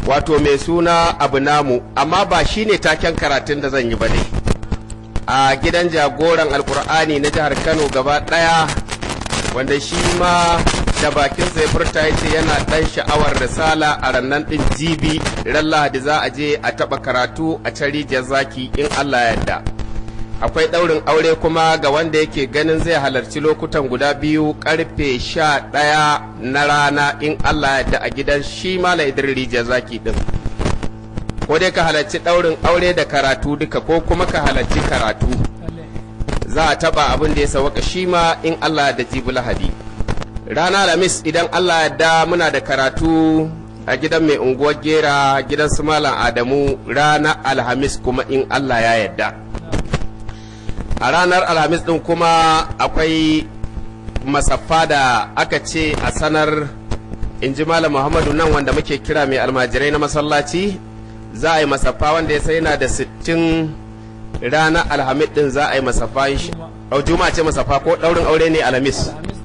wato mai suna abu namu amma ba shine taken karatun da zan yi ba dai a gidan jagoran alkur'ani na jihar kano gaba daya wanda shi ma da bakin sai furta ya ce yana dan sha'awar risala a rannan din jibi ran lahadi za a je a taba karatu a can rijiyar zaki in allah yadda akwai ɗaurin aure kuma ga wanda yake ganin zai halarci lokutan guda biyu karfe sha ɗaya na rana in Allah yadda a gidan shi mala idris rijiyar zaki ɗin ko dai ka halarci ɗaurin aure da karatu duka ko kuma ka halarci karatu za a taɓa abin da ya sawaka shi ma in Allah da jibi lahadi rana alhamis idan Allah yadda muna da karatu a gidan mai unguwar gera gidan su malam adamu rana alhamis kuma in Allah ya yadda a ranar alhamis din kuma akwai masaffa da aka ce a sanar in ji malam muhammadu nan wanda muke kira mai almajirai na masallaci za a yi masaffa wanda ya sai yana da sittin ranar alhamis din za a yi masaffa au juma ce masaffa ko daurin aure ne alhamis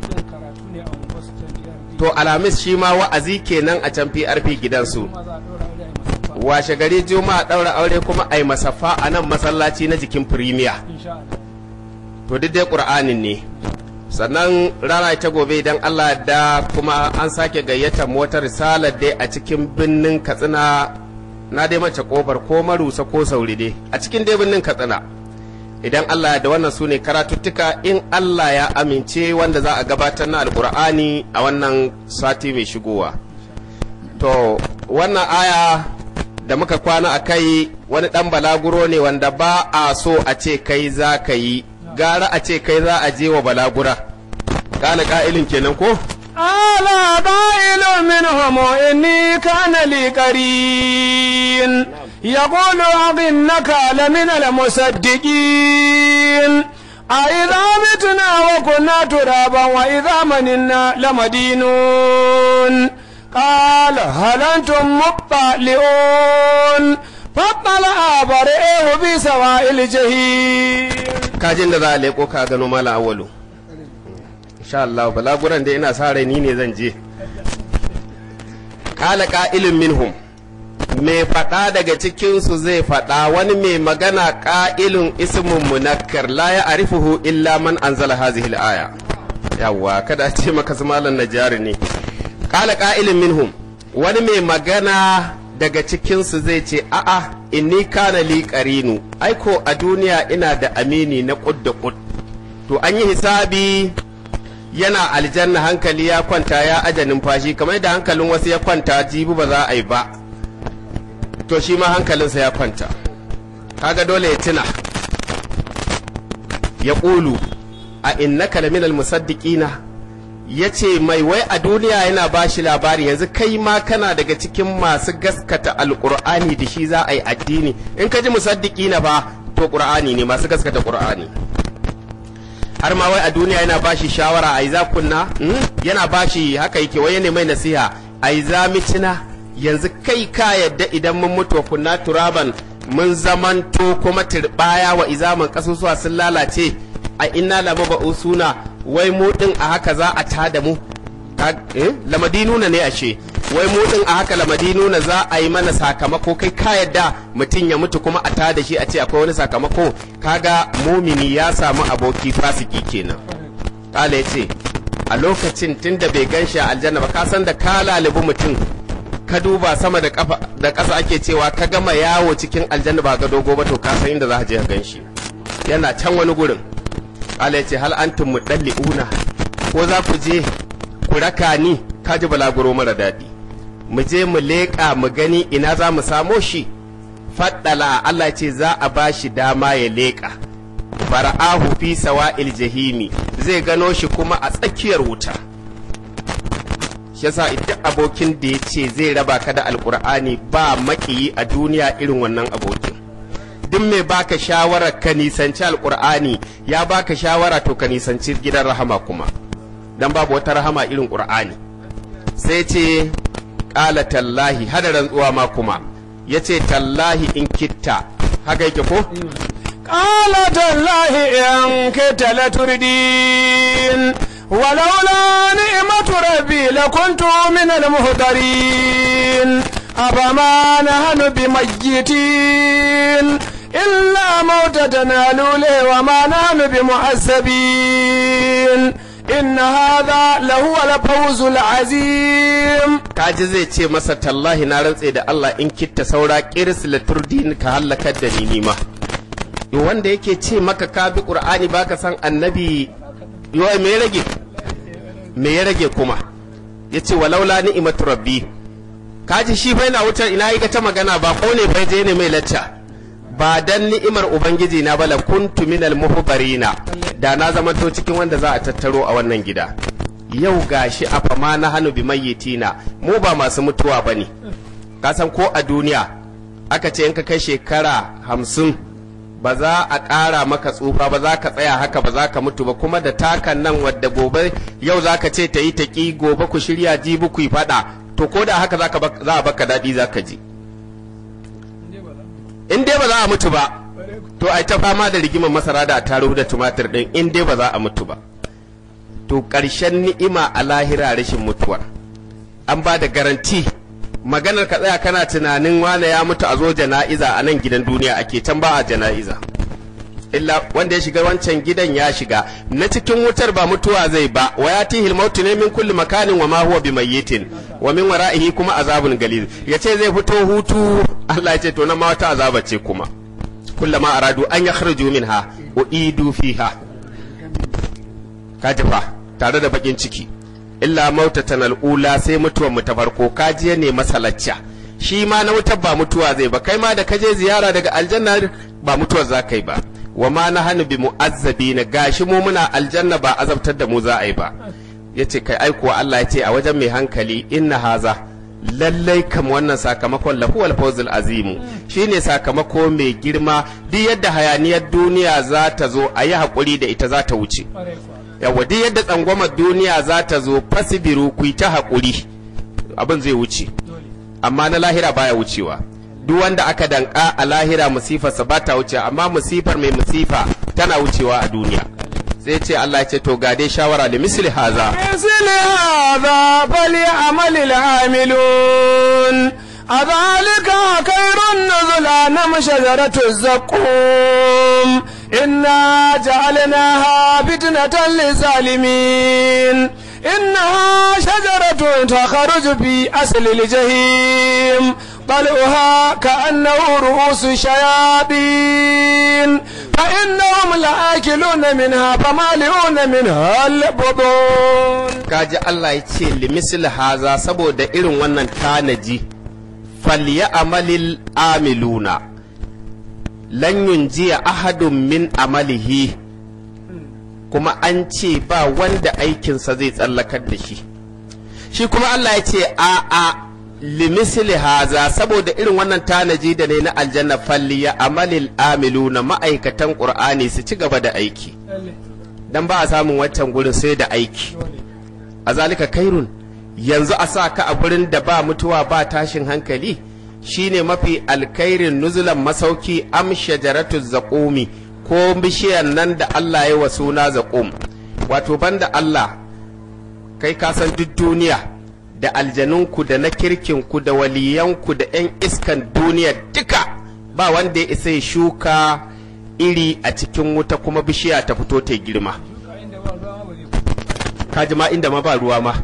to alhamis shi ma wa'azi kenan a can prp gidansu washe gari juma'a daura aure kuma a yi masaffa a nan masallaci na jikin firimiya to duk dai ƙur'anin ne sannan rana ta gobe idan allah da kuma an sake gayyatar motar risalar dai a cikin birnin katsina na dai mace ƙofar ko marusa ko sauri dai a cikin dai birnin katsina idan allah da wannan su ne karatuttuka in allah ya amince wanda za a gabatar na alƙur'ani a wannan sati mai shigowa to wannan aya da muka kwana a kai wani ɗan balaguro ne wanda ba a so a ce kai za ka yi gara a ce kai za a je wa balagura kana ka'ilin kenan ko ala qa'ilun minhum inni kana li qarin yaqulu innaka lamin al-musaddiqin أإذا متنا وكنا ترابا وإذا مننا لمدينون قال هل أنتم مطلعون فاطلع برئه بسواء الجحيم kajin da za a leko ka gano mala awalu insha Allah balaguran da ina sa rai ni ne zan je kala qa'ilun minhum mai faɗa daga cikinsu zai faɗa wani mai magana ƙa'ilun ismun munakkar la ya arifuhu illa man anzala hazihi al-aya yawwa kada ce maka su malan najari ne kala qa'ilun minhum wani mai magana daga cikinsu zai ce a'a inni kana li qarinu aiko a duniya ina da amini na kud da kud to an yi hisabi yana aljanna hankali ya kwanta ya aja numfashi kamar da hankalin wasu ya kwanta jibi ba za a yi ba to shi ma hankalinsa ya kwanta kaga dole ya tuna ya ƙulu a innaka laminal musaddiqina ya ce mai wai a duniya yana ba shi labari yanzu kai ma kana daga cikin masu gaskata alƙur'ani da shi za a yi addini in ka ji musaddiki na ba to ƙur'ani ne masu gaskata ƙur'ani har ma wai a duniya yana ba shi shawara a yi za kunna yana ba shi haka yake wai ne mai nasiha a yi za mitina yanzu kai ka yadda idan mun mutu kunna turaban mun zamanto kuma turbaya wa izaman kasusuwa sun lalace a inna lama suna wai mu din a haka za a tada mu lamadinuna ne ashe wai mu din a haka lamadinuna za a yi mana sakamako kai ka yadda mutum ya mutu kuma a tada shi a ce akwai wani sakamako kaga mumini ya samu aboki fasiki kenan kala ya ce a lokacin tunda bai gan shi a aljanna ba ka san da ka lalibi mutum ka duba sama da kafa da ƙasa ake cewa ka gama yawo cikin aljanna ba ga dogo ba to ka san inda za ka je ka gan shi yana can wani gurin Allah ya ce hal antum mudalliuna ko za ku je ku raka ni ka ji balaguro mara daɗi mu je mu leƙa mu gani ina za mu samo shi faddala Allah ce za a ba shi dama ya leƙa fara'ahu fi sawa'il jahimi zai gano shi kuma a tsakiyar wuta shi yasa duk abokin da ya ce zai raba ka da alkur'ani ba makiyi a duniya irin wannan abokin duk mai baka shawara ka nisanci alkur'ani ya baka shawara to ka nisanci gidan rahama kuma dan babu wata rahama irin qur'ani sai ce qala tallahi hada rantsuwa ma kuma yace tallahi in kitta haka yake ko قال تالله إن كدت لتردين ولولا نعمة ربي لكنت من المهدرين أفما نحن بميتين إلا موتتنا الأولى وما نحن بمعذبين إن هذا لهو الفوز العظيم kaji zai ce masa tallahi na rantse da Allah in kitta saura kiris la turdin ka halakar da ni nima yo wanda yake ce maka ka bi qur'ani baka san annabi yo me ya rage me ya rage kuma yace walaula ni'matu rabbi kaji shi fa yana wutar ina yi ta magana ba ko ne bai je ne mai lacca ba dan ni'imar ubangiji na bala kuntu minal muhbarina da na zamanto cikin wanda za a tattaro a wannan gida yau gashi a fama na hannu bi mayyitina mu ba masu mutuwa ba ne kasan ko a duniya aka ce in ka kai shekara hamsin ba za a ƙara maka tsufa ba za ka tsaya haka ba za ka mutu ba kuma da takan nan wadda gobe yau za ka ce ta yi ta ƙi gobe ku shirya jibi ku yi faɗa to ko da haka za a baka daɗi za ka ji in dai ba za a mutu ba to ai ta fama da rigimar masara da taro da tumatir ɗin in dai ba za a mutu ba to ƙarshen ni'ima a lahira rashin mutuwar an ba da garanti maganar ka tsaya kana tunanin wane ya mutu a zo jana'iza a nan gidan duniya ake can ba a jana'iza illa wanda ya shiga wancan gidan ya shiga na cikin wutar ba mutuwa zai ba wa ya tihil mautu ne min kulli makanin wa ma huwa bi mayyitin wa min wara'ihi kuma azabun galil yace zai fito hutu Allah ya ce to nan ma wata azaba ce kuma kullama aradu an yakhruju minha uidu fiha kaji fa tare da bakin ciki illa mautatan al'ula sai mutuwar mu ta farko kaji ne masalacca shi ma na wutar ba mutuwa zai ba kai ma da kaje ziyara daga aljanna ba mutuwar za kai ba wa ma na hannu bi mu'azzabi na gashi mu muna aljanna ba azabtar da mu za a yi ba yace kai aikuwa Allah ya ce a wajen mai hankali inna haza lallai kam wannan sakamakon lahuwal fawzul azimu shine sakamako mai girma duk yadda hayaniyar duniya za ta zo a yi haƙuri da ita za ta wuce yawa duk yadda tsangwamar duniya za ta zo fasibiru ku ta haƙuri abin zai wuce amma na lahira baya wucewa duk wanda aka danka a lahira musifarsa ba ta wuce amma musifar mai musifa tana wucewa a duniya sai ce Allah ya ce to ga dai shawara da misli haza مثل هذا فليعمل العاملون أذلك خير نزلا نم شجرة الزقوم إنا جعلناها فتنة للظالمين إنها شجرة تخرج في أصل الجحيم طلعها كأنه رؤوس الشياطين فإنهم لآكلون منها فمالئون منها البطون kaji Allah ya ce limisil haza saboda irin wannan tanaji falya amalil amiluna lan yunjiya ahadun min amalihi kuma an ce ba wanda aikinsa zai tsallakar da shi shi kuma Allah ya ce a a limisili haza saboda irin wannan tanaji da ne na aljanna falliya amalil amiluna ma'aikatan qur'ani su ci gaba da aiki dan ba a samun wancan gurin sai da aiki a zalika kairun yanzu a sa ka a gurin da ba mutuwa ba tashin hankali shine mafi alkairin nuzulan masauki am shajaratu zaqumi ko bishiyar nan da Allah ya wa suna zaqum wato banda Allah kai ka san duk duniya da aljanunku da na kirkinku da waliyanku da 'yan iskan duniya duka ba wanda ya isa ya shuka iri a cikin wuta kuma bishiya ta fito ta girma kaji ma inda ma ba ruwa ma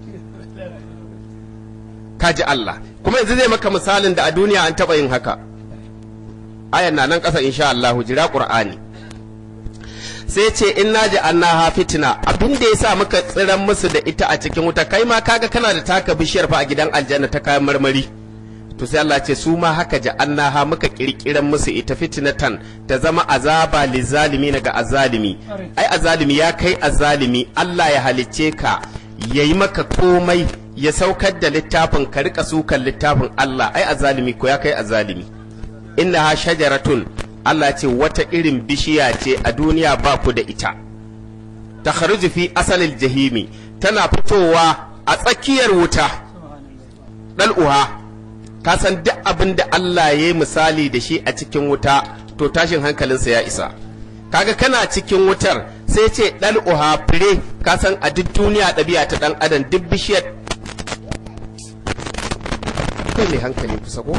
kaji Allah kuma yanzu zai maka misalin da a duniya an taɓa yin haka ayan na nan ƙasa insha Allah jira Qur'ani sai ce in naji annaha fitina abin da yasa muka tsiran musu da ita a cikin wuta kai ma kaga kana da taka bishiyar fa a gidan aljanna ta kayan marmari to sai Allah ce su ma haka ja annaha muka kirkiran musu ita fitnatan ta zama azaba lizalimi ga azalimi ai azalimi ya kai azalimi Allah ya halicce ka yayi maka komai ya saukar da littafin ka rika sukan littafin Allah ai azalimi ko ya kai azalimi innaha shajaratun Allah ce wata irin bishiya ce a duniya ba ku da ita ta fi asalin jahimi tana fitowa a tsakiyar wuta ɗal'uha ka san duk abin da Allah ya yi misali da shi a cikin wuta to tashin hankalinsa ya isa kaga kana cikin wutar sai ce ɗal'uha fure ka san a duk duniya ɗabi'a ta ɗan adam duk bishiyar akwai mai hankali kusa ko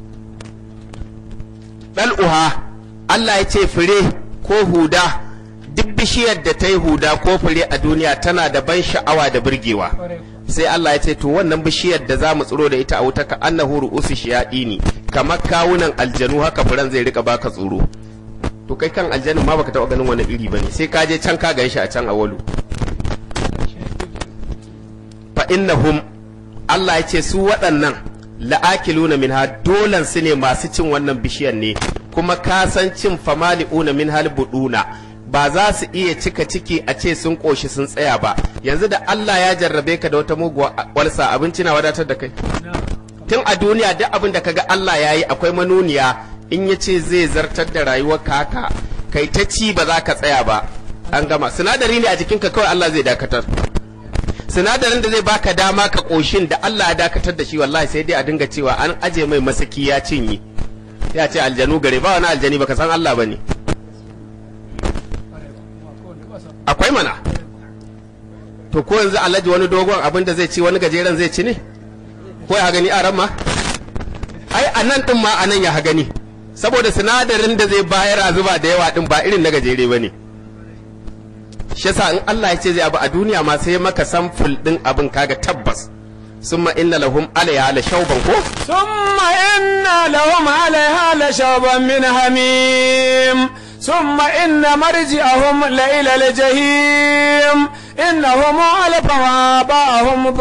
ɗal'uha Allah ya ce fure ko huda duk bishiyar da ta yi huda ko fure a duniya tana da ban sha'awa da burgewa sai Allah ya ce to wannan bishiyar da za mu tsiro da ita a wuta ka annahu ru'usu shiyadini kamar kawunan aljanu haka furen zai rika baka tsoro to kai kan aljanin ma baka taɓa ganin wani iri bane sai ka je can ka gan shi a can a walu fa innahum Allah ya ce su waɗannan la'akiluna minha dolan su ne masu cin wannan bishiyar ne kuma ka san cin famali'una min hal buduna ba za su iya cika ciki a ce sun koshi sun tsaya ba yanzu da Allah ya jarrabe ka da wata muguwa walsa abinci na wadatar da kai tun a duniya duk abin da kaga Allah ya yi akwai manuniya in ya ce zai zartar da rayuwar ka haka kai ta ci ba za ka tsaya ba an gama sinadari ne a jikinka kawai Allah zai dakatar sinadarin da zai baka dama ka koshin da Allah ya dakatar da shi wallahi sai dai a dinga cewa an aje mai masaki ya cinye ya ce aljanu gare ba wani aljani baka san Allah bane akwai mana to ko yanzu alhaji wani dogon abin da zai ci wani gajeren zai ci ne ko ya gani a ma ai a nan din ma a nan ya gani saboda sinadarin da zai bayar a zuba da yawa din ba irin na gajere bane shi yasa in Allah ya ce zai abu a duniya ma sai maka samful din abin kaga tabbas summa inna lahum alaiha la shauban ko ثم إن لهم عليها لشوبا من حميم ثم إن مرجعهم لإلى الجحيم إنهم ألفوا آباءهم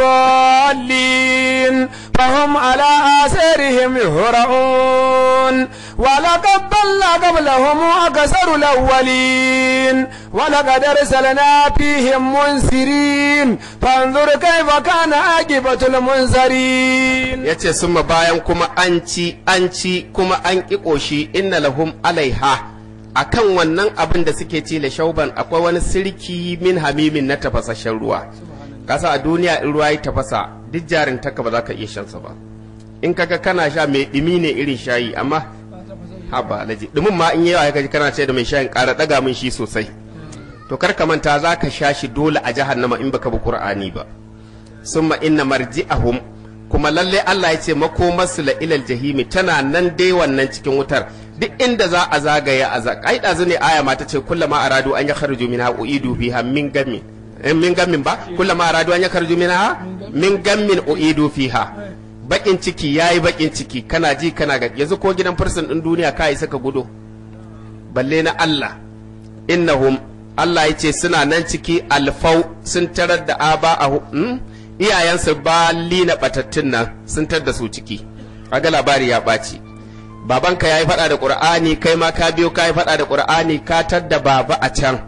ضالين فهم على آثارهم يهرعون ولقد ضل قبلهم أكثر الأولين ولقد أرسلنا فيهم منذرين فانظر كيف كان عاقبة المنذرين yace summa bayan kuma an ci an ci kuma an ƙi ƙoshi inna lahum alaiha akan wannan abin da suke ci da shauban akwai wani sirki min hamimin na tafasasshen ruwa kasa a duniya in ruwa ya tafasa duk jarin taka ba za ka iya shansa ba in kaga kana sha mai ɗumi ne irin shayi amma haba alaji ɗumin ma in yawa ya kaji kana ce da mai shayin ƙara ɗaga min shi sosai to kar ka manta za ka sha shi dole a jahannama in baka bi qur'ani ba summa inna marji'ahum kuma lalle Allah ya ce makomarsu la ilal jahimi tana nan dai wannan cikin wutar duk inda za a zagaya a za ai dazu ne aya ma ta ce kullama aradu an yakhruju minha uidu fiha min gammin eh, min gammin ba kullama aradu an yakhruju minha min gammin uidu fiha bakin ciki yayi bakin ciki kana ji kana ga yanzu ko gidan fursun din duniya kai saka gudo balle na Allah innahum Allah ya ce suna nan ciki alfau sun tarar da aba a hmm? iyayensu ba lina batattun nan sun tar da su ciki aga labari ya ɓaci babanka ya yi faɗa da ƙur'ani kai ma ka biyo ka yi faɗa da ƙur'ani ka tar da baba a can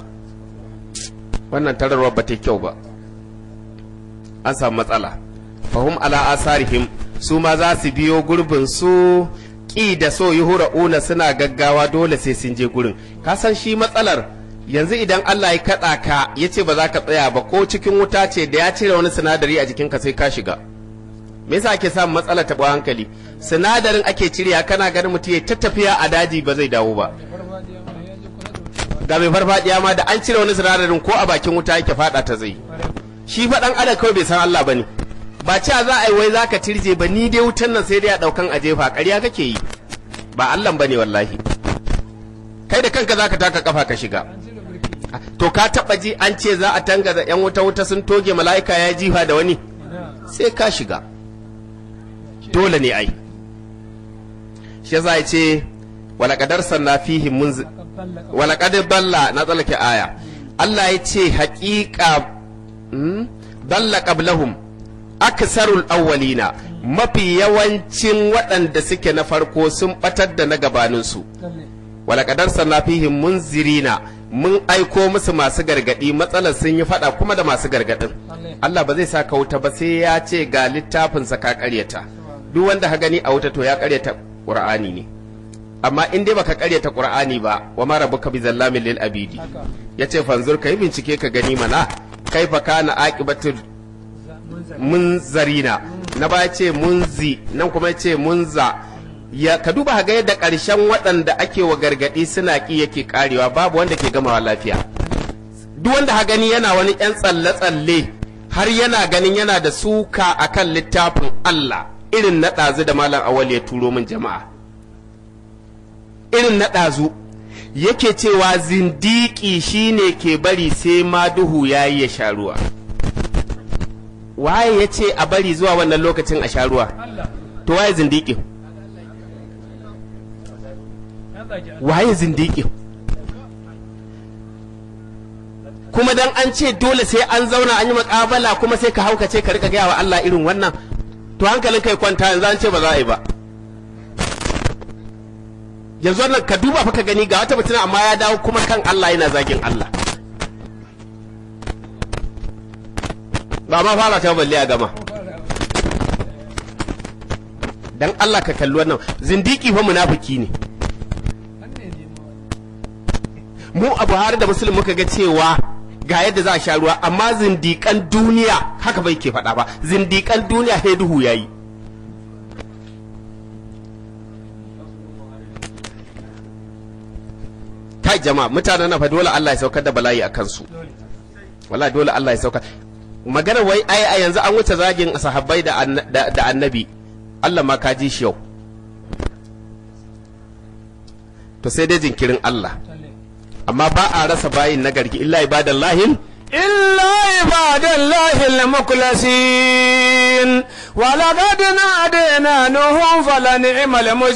wannan tararwar ba ta kyau ba an samu matsala fahim ala asarihim su ma za su biyo gurbin su ƙi da so yi hura'una suna gaggawa dole sai sun je gurin ka san shi matsalar yanzu idan Allah ya kaɗa ka ya ce ba za ka tsaya ba ko cikin wuta ce da ya cire wani sinadari a jikinka sai ka shiga me yasa ake samun matsalar taɓa hankali sinadarin ake cirewa kana ganin mutum ya ta tafiya a daji ba zai dawo ba ga mai farfadiya ma da an cire wani sinadarin ko a bakin wuta yake fada ta zai shi faɗan adam kawai bai san Allah bane ba cewa za a yi wai za ka tirje ba ni dai wutan nan sai dai a ɗaukan a jefa ƙarya kake yi ba Allah bane wallahi kai da kanka za ka taka kafa ka shiga to ka taba ji an ce za a tangaza yan wuta wuta sun toge mala'ika ya jifa da wani sai ka shiga dole ne ai shi yasa ya ce walaqadar sanna fihi munz walaqad balla na tsallake aya Allah ya ce haƙiƙa balla qablahum aksarul awwalina mafi yawancin waɗanda suke na farko sun batar da na gabaninsu walaqadar sanna fihi munzirina mun aiko musu masu gargadi matsalar sun yi fada kuma da masu gargadin Allah ba zai sa ka wuta ba sai ya ce ga littafinsa ka karyata duk wanda ka gani a wuta to ya karyata qur'ani ne amma in dai baka karyata qur'ani ba wa ma rabbuka bi zallamin lil abidi yace fanzur kai bincike ka gani mana kaifa kana aqibatul munzarina na ba ce munzi nan kuma ce munza ya ka duba ga yadda ƙarshen waɗanda ake wa gargaɗi suna ƙi yake ƙarewa babu wanda ke gamawa lafiya duk wanda ha gani yana wani ƴan tsalle-tsalle har yana ganin yana da suka akan littafin Allah irin na ɗazu da malam awal ya turo min jama'a irin na ɗazu yake cewa zindiki shine ke bari sai ma duhu ya yi ya sha ruwa waye ya ce a bari zuwa wannan lokacin a sha ruwa to waye zindiki waye zindiki kuma dan an ce dole sai an zauna an yi makabala kuma sai ka haukace ka rika gaya wa Allah irin wannan to hankalin kai kwanta yanzu an ce ba za a yi ba yanzu wannan ka duba fa ka gani ga wata mutuna amma ya dawo kuma kan Allah yana zagin Allah ba ma fara ta balle a gama dan Allah ka kalli wannan zindiki fa munafiki ne mu a Buhari da Muslim muka ga cewa ga yadda za a sha ruwa amma zindikan duniya haka bai ke faɗa ba zindikan duniya sai duhu yayi kai jama'a mutanen na fa dole Allah ya saukar da bala'i a kansu wala dole Allah ya saukar magana wai ai a yanzu an wuce zagin sahabbai da da annabi Allah ma ka ji shi yau to sai dai jinkirin Allah amma ba a rasa bayin nagarki illa ibadallahin إلا عباد الله المخلصين ولقد نادينا نوح فلنعم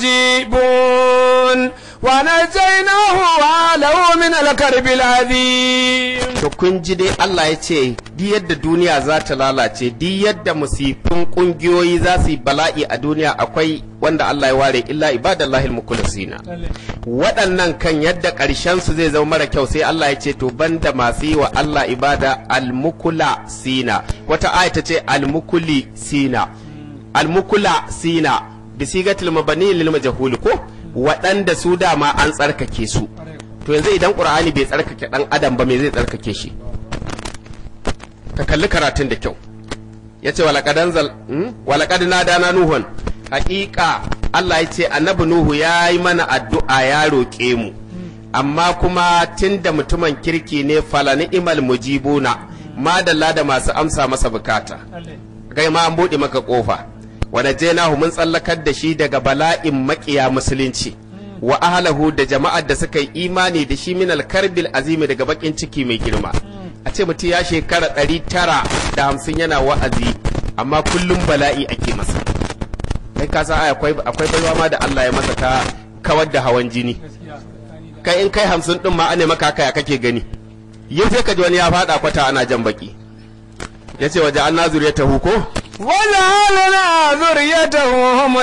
المجيبون ونجيناه وآله من الكرب العظيم to kun ji dai Allah ya ce di yadda duniya za ta lalace di yadda musifin kungiyoyi za su yi bala'i a duniya akwai wanda Allah ya ware illa ibadallahi almukhlasina waɗannan kan yadda ƙarshen su zai zama mara kyau sai Allah ya ce to banda masu yi wa Allah ibada almukula sina wata aya ta ce almukuli sina almukula sina bisigatul mabani lil majhul ko waɗanda su dama an tsarkake su to yanzu idan qur'ani bai tsarkake dan adam ba me zai tsarkake shi ka kalli karatun da kyau yace walaqad anzal walaqad nadana nuhun haƙiƙa Allah ya ce annabi nuhu ya yi mana addu'a ya roƙe mu amma kuma tunda mutumin kirki ne fala ni'mal mujibuna madalla da masu amsa masa bukata kai ma an buɗe maka ƙofa wa najainahu mun tsallakar da shi daga bala'in maƙiya musulunci wa ahlahu da jama'ar da suka yi imani da shi min alkarbil azimi daga bakin ciki mai girma a ce mutum ya shekara ɗari tara da hamsin yana wa'azi amma kullum bala'i ake masa kai ka san akwai akwai baiwa ma da Allah ya masa ta kawar da hawan jini kai in kai hamsin din ma ane maka kaya kake gani yau sai ka ji wani ya faɗa kwata ana jan baki ya ce waje an nazuri ya tahu ko وجعلنا ذريته هم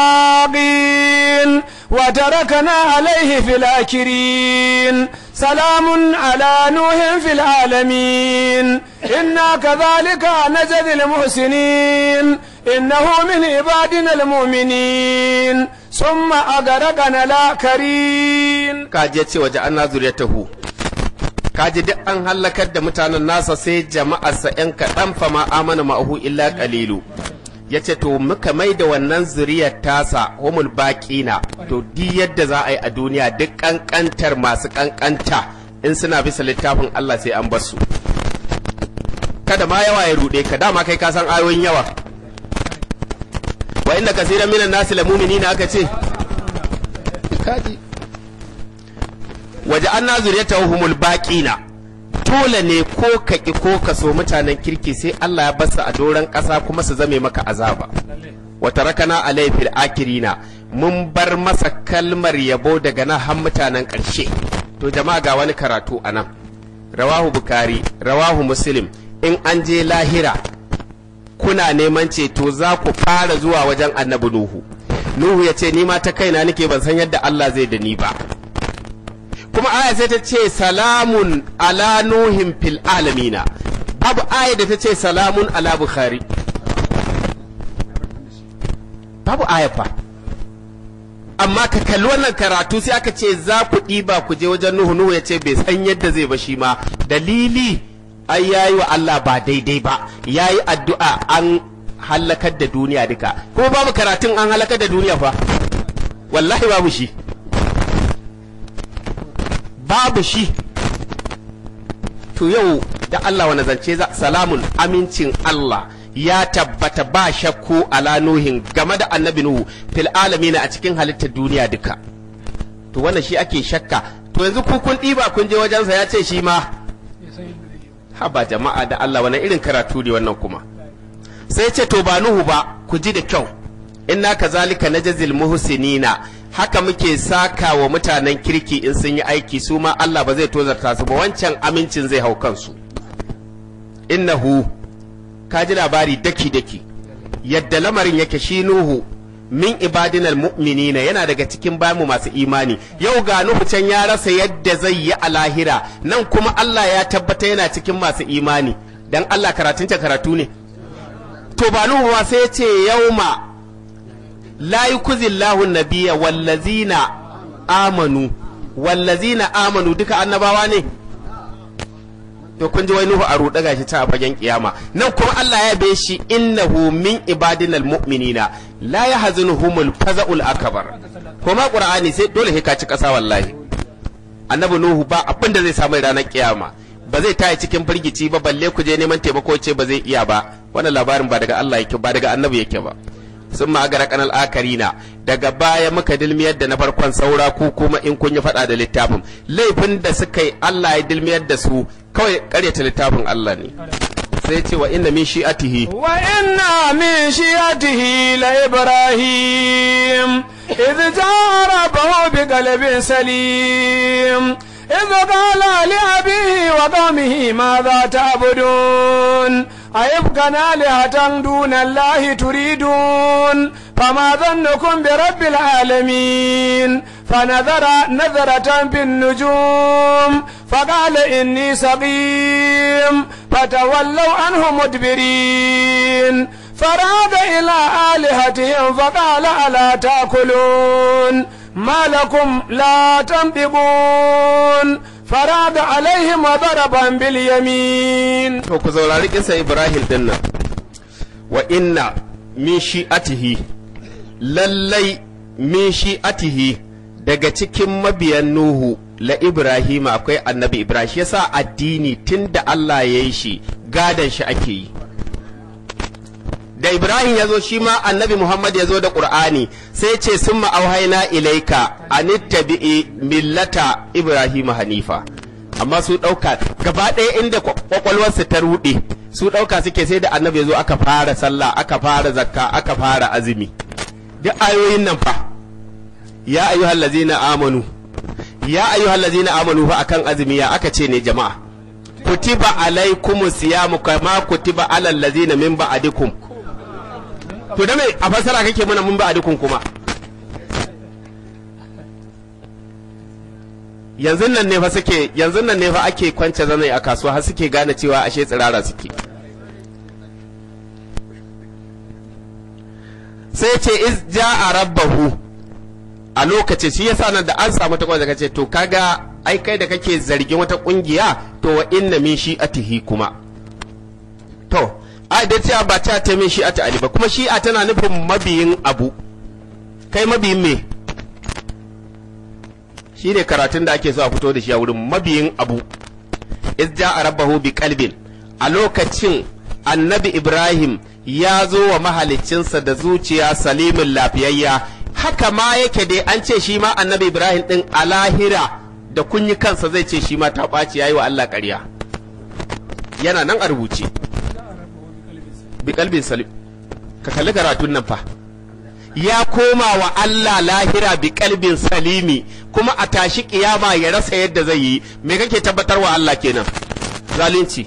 الباقين وتركنا عليه في الآخرين سلام على نوح في العالمين إنا كذلك نجزي المحسنين إنه من عبادنا المؤمنين ثم أغرقنا الآخرين kaji ya ce waje an nazuri ya tahu kaji duk an hallakar da mutanen nasa sai jama'arsa ‘yan kaɗan fa ma amana ma'ahu illa ƙalilu ya ce to muka mai da wannan zuriyar tasa homul baƙina to di yadda za a yi a duniya duk ƙanƙantar masu ƙanƙanta in suna bisa littafin Allah sai an basu kada ma yawa ya ruɗe ka dama kai ka san ayoyin yawa wa inda kasiran minan nasi lamumini aka ce kaji waje an nazuriyata humul baƙina dole ne ko ka ƙi ko ka so mutanen kirki sai Allah ya basa a doron ƙasa kuma su zame maka azaba wata rakana alai fil akirina mun bar masa kalmar yabo daga nan har mutanen ƙarshe to jama'a ga wani karatu a nan rawahu bukari rawahu muslim in an je lahira kuna neman ceto za ku fara zuwa wajen annabi nuhu nuhu ya ce ni ma ta kaina nake ban san yadda Allah zai da ni ba kuma aya sai ta ce salamun ala nuhin fil alamina babu aya da ta ce salamun ala bukhari babu aya fa amma ka kalli wannan karatu sai aka ce za ku ɗiba ku je wajen nuhu nuhu ya ce bai san yadda zai ba shi ma dalili ai yayi wa Allah ba daidai ba yayi addu'a an halakar da duniya duka kuma babu karatun an halakar da duniya fa wallahi babu shi babu shi to yau da Allah wani zance za salamun amincin Allah ya tabbata ba shakku ala nuhin game da annabi nuhu fil alamina a cikin halittar duniya duka to wannan shi ake shakka to yanzu ku kun ɗiba kun je wajensa ya ce shi ma haba jama'a da Allah wani irin karatu ne wannan kuma sai ce to ba nuhu ba ku ji da kyau inna kazalika najzil muhsinina haka muke saka wa mutanen kirki in sun yi aiki su ma Allah ba zai tozarta su ba wancan amincin zai hau kansu innahu ka ji labari daki daki yadda lamarin yake shi nuhu min ibadinal mu'minina yana daga cikin bamu masu imani yau ga nuhu can ya rasa yadda zai yi a lahira nan kuma Allah ya tabbata yana cikin masu imani dan Allah karatun ta karatu ne to ba nuhu ma sai ya ce yauma la yukuzillahu nabiyya wallazina amanu wallazina amanu duka annabawa ne to kun ji wai nuhu a ruɗe gashi ta a fagen kiyama nan kuma Allah ya be shi innahu min ibadinal mu'minina la yahzunuhumul faza'ul akbar kuma qur'ani sai dole sai ka ci kasa wallahi annabi nuhu ba abin da zai samu ranar kiyama ba zai taya cikin firgici ba balle ku je neman taimako ce ba zai iya ba wannan labarin ba daga Allah yake ba daga annabi yake ba sun ma agara kanal akarina daga baya muka dilmiyar da na farkon saura ku kuma in kun yi faɗa da littafin laifin da suka yi Allah ya dilmiyar da su kawai karyata littafin Allah ne sai ce wa inna min shi'atihi wa inna min shi'atihi la ibrahim idh ja'a rabbahu bi qalbin salim إذ قال لأبيه وقومه ماذا تعبدون أيبقى آلهة دون الله تريدون فما ظنكم برب العالمين فنظر نظرة في النجوم فقال إني سقيم فتولوا عنه مدبرين فراد إلى آلهتهم فقال ألا تأكلون ما لكم لا تنطقون فراد عليهم وضربا باليمين to ku saurari kisa Ibrahim din nan wa inna min shi'atihi lallai min shi'atihi daga cikin mabiyan Nuhu la Ibrahim akwai annabi Ibrahim shi yasa addini tunda Allah ya yi shi gadan shi ake yi da Ibrahim ya zo shi ma annabi Muhammad ya zo da Ƙur'ani sai ce sun ma'auhaina ilaika anittabi'i millata Ibrahim Hanifa amma su ɗauka gaba ɗaya inda kwakwalwarsu ta ruɗe su ɗauka suke sai da annabi ya zo aka fara sallah aka fara zakka aka fara azumi duk ayoyin nan fa ya ayyuhal ladzina amanu ya ayyuhal ladzina amanu fa akan azumi ya aka ce ne jama'a kutiba alaikumus siyamu kama kutiba alal ladzina min ba'dikum to da me a fasara kake mana mun ba a dukun kuma yanzu nan ne fa suke yanzu nan ne fa ake kwance zanai a kasuwa har suke gane cewa ashe tsirara suke sai ce iz ja'a rabbahu a lokacin shi yasa nan da an samu ta kwance kace to kaga ai kai da kake zargin wata kungiya to wa inna min shi'atihi kuma to a da cewa ba ta ta min shi'a ta ali ba kuma shi'a tana nufin mabiyin abu kai mabiyin me shi ne karatun da ake so a fito da shi a wurin mabiyin abu iz ja'a rabbahu bi qalbin a lokacin annabi ibrahim ya zo wa mahaliccinsa da zuciya salimin lafiyayya haka ma yake dai an ce shi ma annabi ibrahim din a lahira da kunyi kansa zai ce shi ma ta ɓaci yayi wa allah ƙarya yana nan a rubuce bi kalbin salim ka kalli karatun nan fa ya koma wa Allah lahira bi kalbin salimi kuma a tashi kiyama ya rasa yadda zai yi me kake tabbatar wa Allah kenan zalunci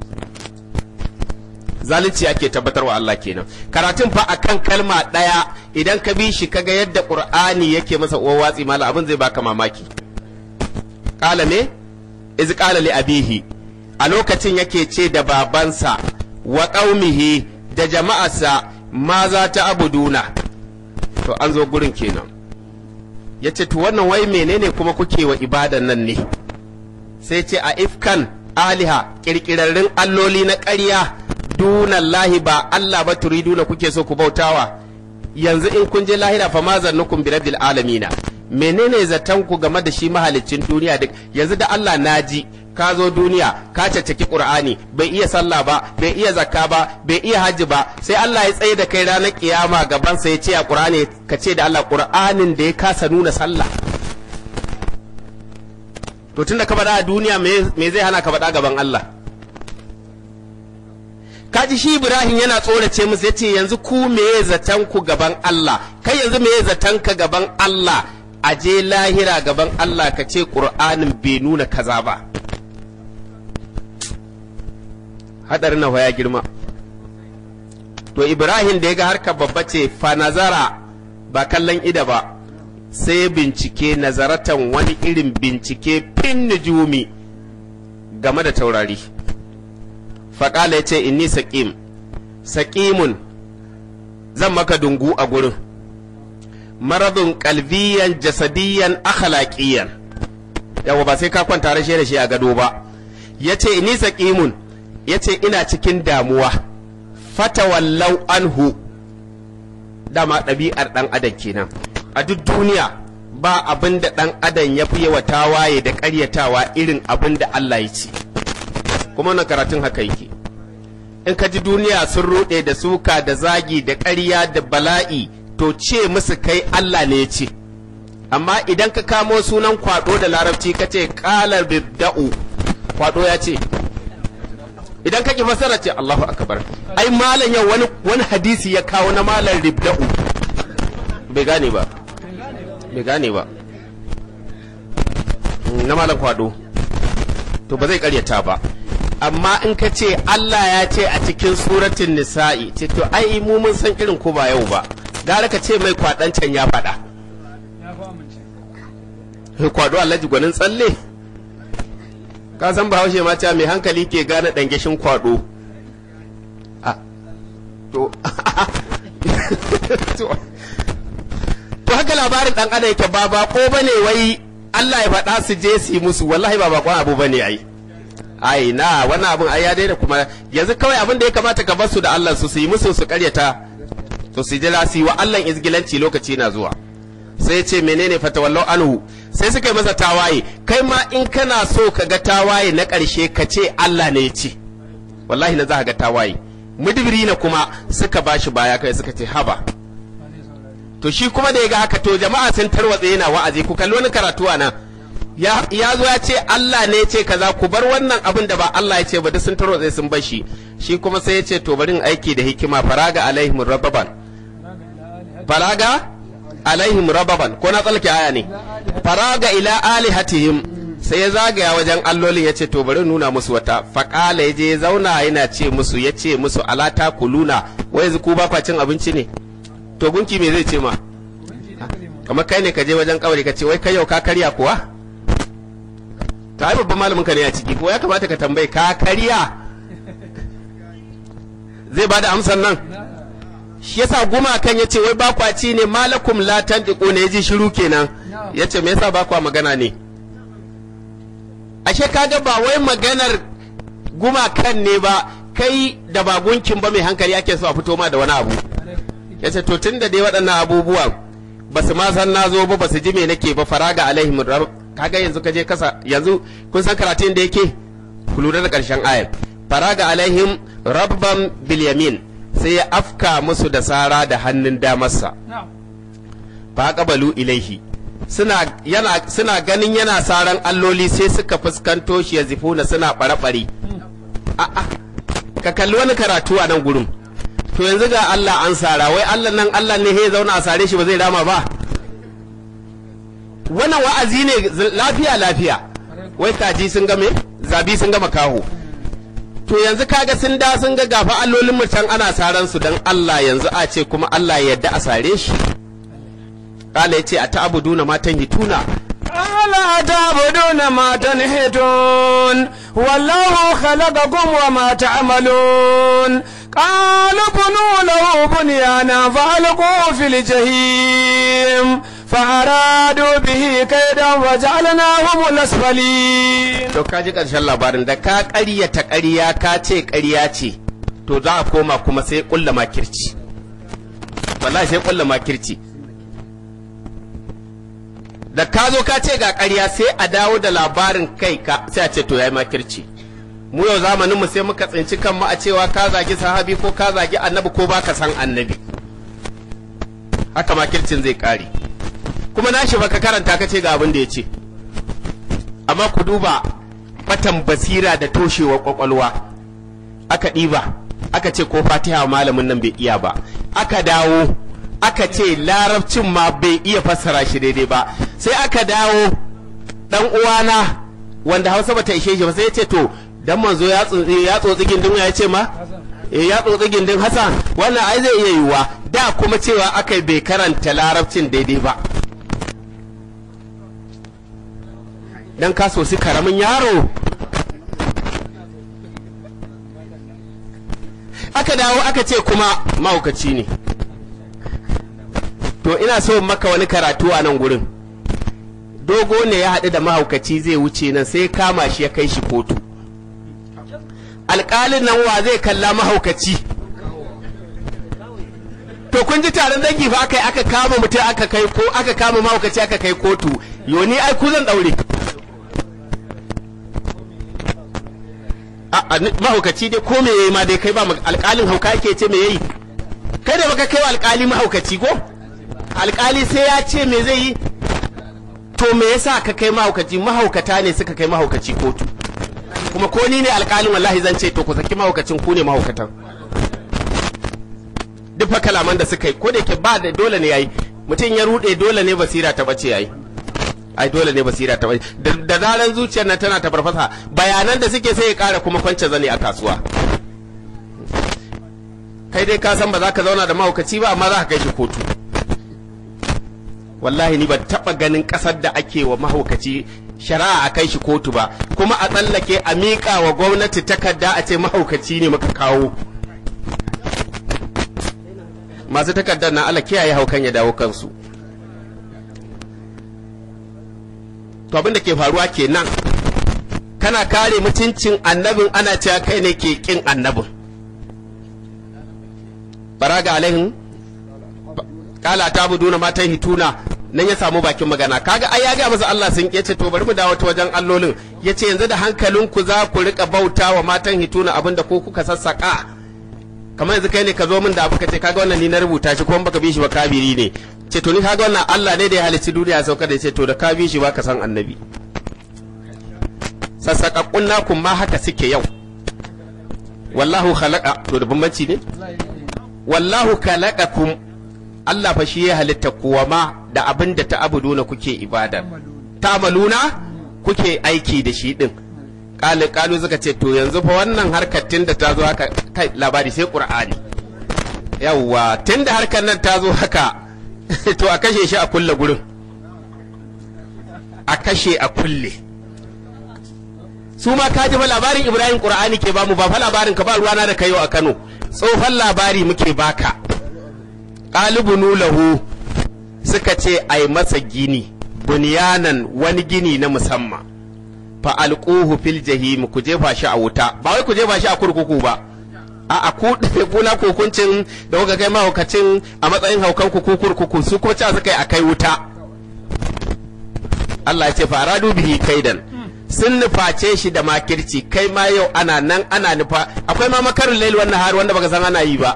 zalunci ake tabbatar wa Allah kenan karatun fa akan kalma daya idan ka bi shi kaga yadda qur'ani yake masa uwa watsi mala abin zai baka mamaki qala me iz qala li abihi a lokacin yake ce da babansa wa ƙaumihi da jama'arsa ma za ta abuduna to an zo gurin kenan ya ce to wannan wai menene kuma kuke wa ibadan nan ne sai ce a ifkan aliha ƙirƙirarrun alloli na ƙarya dunallahi ba Allah ba turiduna kuke so ku bautawa yanzu in kun je lahira fa ma zannukum bi rabbil alamina menene zaton ku game da shi mahalicin duniya duk yanzu da Allah naji ka zo duniya ka caccaki qur'ani bai iya sallah ba bai iya zakka ba bai iya hajji ba sai Allah ya tsaye da kai ranar kiyama gaban sa ya ce a qur'ani ka ce da Allah qur'anin da ya kasa nuna sallah to tunda ka faɗa a duniya me zai hana ka faɗa gaban Allah kaji shi Ibrahim yana tsorace musu yace yanzu ku meye zaton ku gaban Allah kai yanzu meye zaton ka gaban Allah a je lahira gaban Allah ka ce Qur'anin bai nuna kaza ba hadarin na ya girma to Ibrahim da ya ga harkar babba ce fa nazara ba kallon ida ba sai bincike nazaratan wani irin bincike fin nujumi game da taurari faƙala ya ce inni saƙim saƙimun zan maka dungu a gurin maradun kalbiyan jasadiyan akhlaqiyan yawa ba sai ka kwanta rashe da shi a gado ba ya ce inni saƙimun ya ce ina cikin damuwa fatawallau anhu dama ɗabi'ar ɗan adam kenan a duk duniya ba abin da ɗan adam ya fi yawa tawaye da ƙaryatawa irin abin da Allah ya ce kuma wannan karatun haka yake in ka ji duniya sun ruɗe da suka da zagi da ƙarya da bala'i to ce musu kai Allah ne ya ce amma idan ka kamo sunan kwado da larabci ka ce ƙalar bibda'u kwado ya ce idan ka ki fasara ce Allahu akbar ai malam yau wani wani hadisi ya kawo na malam ribda'u bai gane ba bai gane ba na malam kwado to ba zai karyata ba amma in ka ce Allah ya ce a cikin suratun nisa'i ce to ai mu mun san irin ko ba yau ba gara ka ce mai kwaɗancan ya faɗa kwado alhaji gwanin tsalle ka san bahaushe ma cewa mai hankali ke gane ɗangeshin kwado to to haka labarin ɗan adam yake ba bako bane wai Allah ya faɗa su je su yi musu wallahi ba bakon abu bane ai ai na wannan abin ai ya daina kuma yanzu kawai abin da ya kamata ka bar su da Allah su su yi musu su karyata to su jira su yi wa Allah izgilanci lokaci na zuwa sai ya ce menene fatawallau anhu sai suka yi masa tawaye kai ma in kana so ka ga tawaye na ƙarshe ka ce Allah ne ya ce wallahi na za ka ga tawaye mudibiri na kuma suka bashi baya kai suka ce haba to shi kuma da ya ga haka to jama'a sun tarwatse yana wa'azi ku kalli wani karatu a nan ya zo ya ce Allah ne ya ce kaza ku bar wannan abin da ba Allah ya ce ba duk sun tarwatse sun bar shi shi kuma sai ya ce to bari in aiki da hikima faraga alaihim rababan faraga alaihim rababan ko na tsalke aya ne faraga ila alihatihim sai ya zagaya wajen allolin ya ce to bari nuna musu wata faƙala ya je ya zauna yana ce musu ya ce musu alata kuluna wai yanzu ku ba kwa cin abinci ne to gunki me zai ce ma kamar kai ne ka je wajen kawari ka ce wai kai yau ka karya kuwa ta yi babban malamin ka ne a ciki ko ya kamata ka tambayi ka karya zai bada amsar nan shi yasa gumakan ya ce wai ba kwa ci ne malakum la tantiqu ne yaji shiru kenan ya ce me yasa ba kwa magana ne ashe kaga ba wai maganar gumakan ne ba kai da ba gunkin ba mai hankali ake so a fito ma da wani abu ya ce to tun da dai waɗannan abubuwan ba su ma san na zo ba ba su ji me nake ba faraga alaihim kaga yanzu ka je kasa yanzu kun san karatun da yake ku lura da ƙarshen ayar faraga alaihim rabban bilyamin sai ya afka musu da sara da hannun damarsa fa qabalu ilaihi suna yana suna ganin yana saran alloli sai suka fuskanto shi ya zifuna suna bare-bare a'a ka kalli wani karatu a nan gurin to yanzu ga Allah an sara wai Allah nan Allah ne ya zauna a sare shi ba zai rama ba wannan wa'azi ne lafiya lafiya wai kaji sun ga me zabi sun gama kaho to yanzu kaga sun da sun ga gafa allolin mu can ana saran su dan Allah yanzu a ce kuma Allah ya yarda a sare shi kala yace a ta'buduna matan hituna ألا تعبدون ما تنحتون والله خلقكم وما تعملون قالوا بنوا له بنيانا فألقوا في الجحيم فأرادوا به كيدا وجعلناهم الأسفلين to ka ji ƙarshen labarin da ka ƙaryata ƙarya ka ce ƙarya ce to za a koma kuma sai ƙulla makirci wallahi sai ƙulla makirci da ka zo ka ce ga ƙarya sai a dawo da labarin kai ka sai a ce to yayi makirci mu yau zamanin mu sai muka tsinci kanmu a cewa ka zagi sahabi ko ka zagi annabi ko baka san annabi haka makircin zai kare kuma na shi baka karanta ka ce ga abin da ya ce amma ku duba batan basira da toshewar kwakwalwa aka ɗiba aka ce ko fatiha malamin nan bai iya ba aka dawo aka ce larabcin ma bai iya fassara shi daidai ba sai aka dawo dan uwana wanda hausa bata ishe shi ba sai ya ce to dan manzo ya tsotsi gindin ya ce ma eh ya tsotsi gindin hasan wannan ai zai iya yiwuwa da kuma cewa aka bai karanta larabcin daidai ba dan ka sosi karamin yaro aka dawo aka ce kuma mahaukaci ne to ina so maka wani karatu a nan gurin dogo ne ya haɗu da mahaukaci zai wuce nan sai kama shi ya kai shi kotu alƙalin nan wa zai kalla mahaukaci to kun ji taron dangi fa aka aka kama mutum aka kai ko aka kama mahaukaci aka kai kotu yoni ai ku zan daure a mahaukaci dai ko me yayi ma dai kai ba alƙalin hauka yake ce me yayi kai da baka kai wa alƙali mahaukaci ko alƙali sai ya ce me zai yi to me yasa ka kai mahaukaci mahaukata ne suka kai mahaukaci kotu kuma ko ni ne alƙalin wallahi zan ce to ku saki mahaukacin ku ne mahaukatan duk fa kalaman da suka yi ko da yake ba da dole ne yayi mutum ya rude dole ne basira ta bace yayi ai dole ne basira ta bace da zaran zuciyar nan tana ta farfasa bayanan da suke sai ya kara kuma kwance zane a kasuwa kai dai ka san ba za ka zauna da mahaukaci ba amma za ka kai shi kotu wallahi ni ba taba ganin kasar da ake wa mahaukaci shari'a a kai shi kotu ba kuma a tsallake a miƙa wa gwamnati takarda a ce mahaukaci ne muka kawo masu takardar na Allah kiyaye haukan ya dawo kansu to abin da ke faruwa kenan kana kare mutuncin annabin ana cewa kai ne ke kin annabin baraga alaihin kala ta buduna matan hituna nan ya samu bakin magana kaga ai ya ga masa Allah sun ce to bari mu dawo ta wajen allolin yace yanzu da hankalinku za ku rika bauta wa matan hituna abinda ko kuka sassaka kamar yanzu kai ne ka zo min da abu ka ce kaga wannan ni na rubuta shi kuma baka bi shi ba kabiri ne ce to ni kaga wannan Allah ne da ya halicci duniya sauka da ce to da ka bi shi ba ka san annabi sassakakkun nakun ma haka suke yau wallahu khalaqa to da bambanci ne wallahu khalaqakum Allah fa shi ya halitta kuwa ma da abin da ta abuduna kuke ibada ta'maluna kuke aiki da shi din kalu kalu suka ce to yanzu fa wannan harkar tun da ta zo haka kai labari sai qur'ani yawwa tun da harkar nan ta zo haka to a kashe shi a kulle gurin a kashe a kulle su ma ka ji fa labarin ibrahim qur'ani ke bamu ba fa labarin ka ba ruwana da kayo a kano tsofan labari muke baka qalibunu lahu suka ce ai masa gini bunyanan wani gini na musamman fa alquhu fil jahim ku jefa shi a wuta ba wai ku jefa shi a kurkuku ba a a ku kuna kokuncin da kuka kai mahaukacin a matsayin haukan ku ku kurkuku su ko ca suka yi a kai wuta Allah ya ce fa aradu bihi kaidan sun nuface shi da makirci kai ma yau ana nan ana nufa akwai ma makarin lail wannan har wanda baka san ana yi ba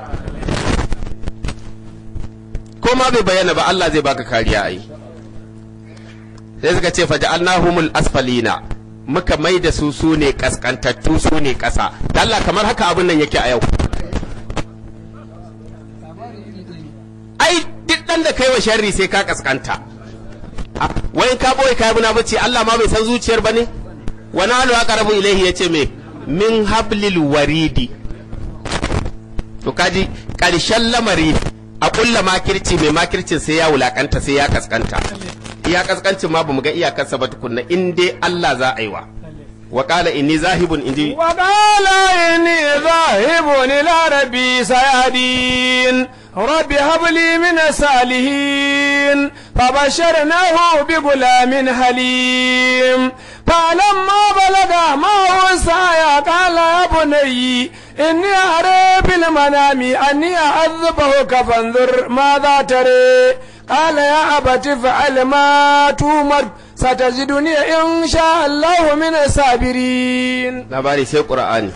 ko ma bai bayyana ba Allah zai baka kariya ai sai suka ce faja'alnahumul asfalina muka mai da su su ne kaskantattu su ne ƙasa Allah kamar haka abin nan yake a yau ai duk ɗan da kai wa sharri sai ka kaskanta wai ka boye ka muna bace Allah ma bai san zuciyar ba ne wani halu aqrabu ilaihi yace me min hablil waridi to kaji ƙarshen lamari a kulla makirci mai makircin sai ya wulakanta sai ya kaskanta iya kaskancin ma bamu ga iyakarsa ba tukunna in dai Allah za a yi wa wa qala inni zahibun indi wa qala inni zahibun ila rabbi sayadin rabbi habli min salihin فبشرناه بغلام حليم فلما بلغ معه السعي قال يا بني إني أرى بالمنام أني أعذبك فانظر ماذا تري قال يا أبت افعل ما تؤمر ستجدني إن شاء الله من الصابرين labari sai ƙura'ani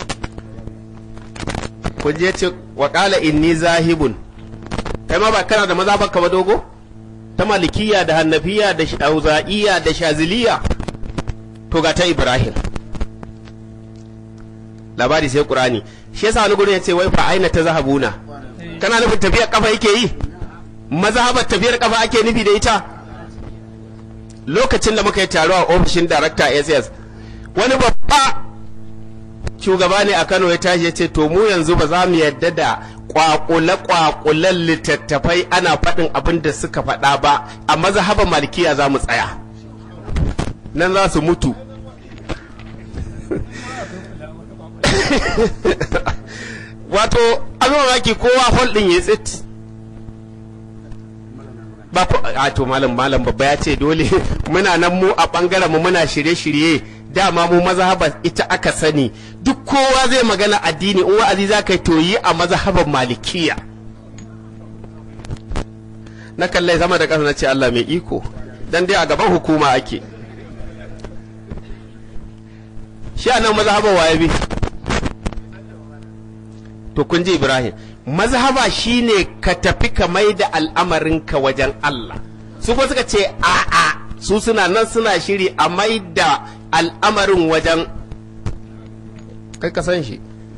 kun je ce wa ƙala inni zahibun kai ma ba kana da maza baka ba dogo ta malikiya da hannafiya da shauza'iya da shaziliya to ga ta ibrahim labari sai ƙur'ani shi yasa wani gurin ya ce wai fa aina ta zahabuna kana nufin tafiyar kafa yake yi mazhabar tafiyar kafa ake nufi da ita lokacin da muka yi taro a ofishin darakta ss wani babba shugaba ne a kano ya tashi ya ce to mu yanzu ba za mu yadda da kwakule-kwakulen littattafai ana faɗin abin da suka faɗa ba a mazhaban malikiya za mu tsaya nan za su mutu wato abin mamaki kowa hol ɗin ya tsit ba ko a to malam malam babba ya ce dole muna nan mu a bangaren mu muna shirye-shirye dama mu mazhaba ita aka sani duk kowa zai magana addini in wa'azi za ka yi to yi a mazhaban malikiya na kallai sama da ƙasa na ce Allah mai iko dan dai a gaban hukuma ake shi a nan mazhaban waye bi to kun ji Ibrahim mazhaba shine ka tafi ka mai da al'amarinka wajen Allah su kuma suka ce a'a su suna nan suna shiri a mai da al'amarin wajen kai ka san shi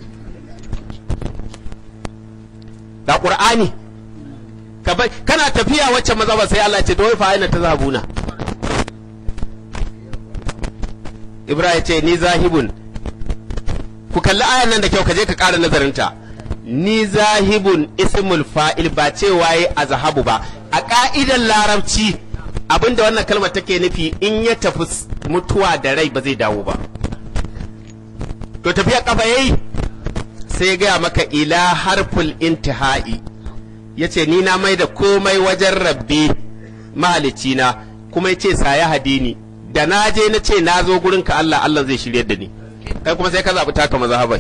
da ƙur'ani kana tafiya wacce mazhaba sai Allah ce to fa aina ta zabuna Ibrahim ce ni zahibun ku kalli ayan nan da kyau ka je ka ƙara nazarinta ni zahibun ismul fa'il ba cewa yi a zahabu ba a ƙa'idar larabci abinda wannan kalmar take nufi in ya tafi mutuwa da rai ba zai dawo ba to tafiya kafa yayi sai ya gaya maka ila harful intihai ya ce ni na mai da komai wajen rabbi mahalicina kuma ya ce saya hadini da na je na ce na zo gurinka Allah Allah zai shirye da ni kai kuma sai ka zaɓi taka mazhabai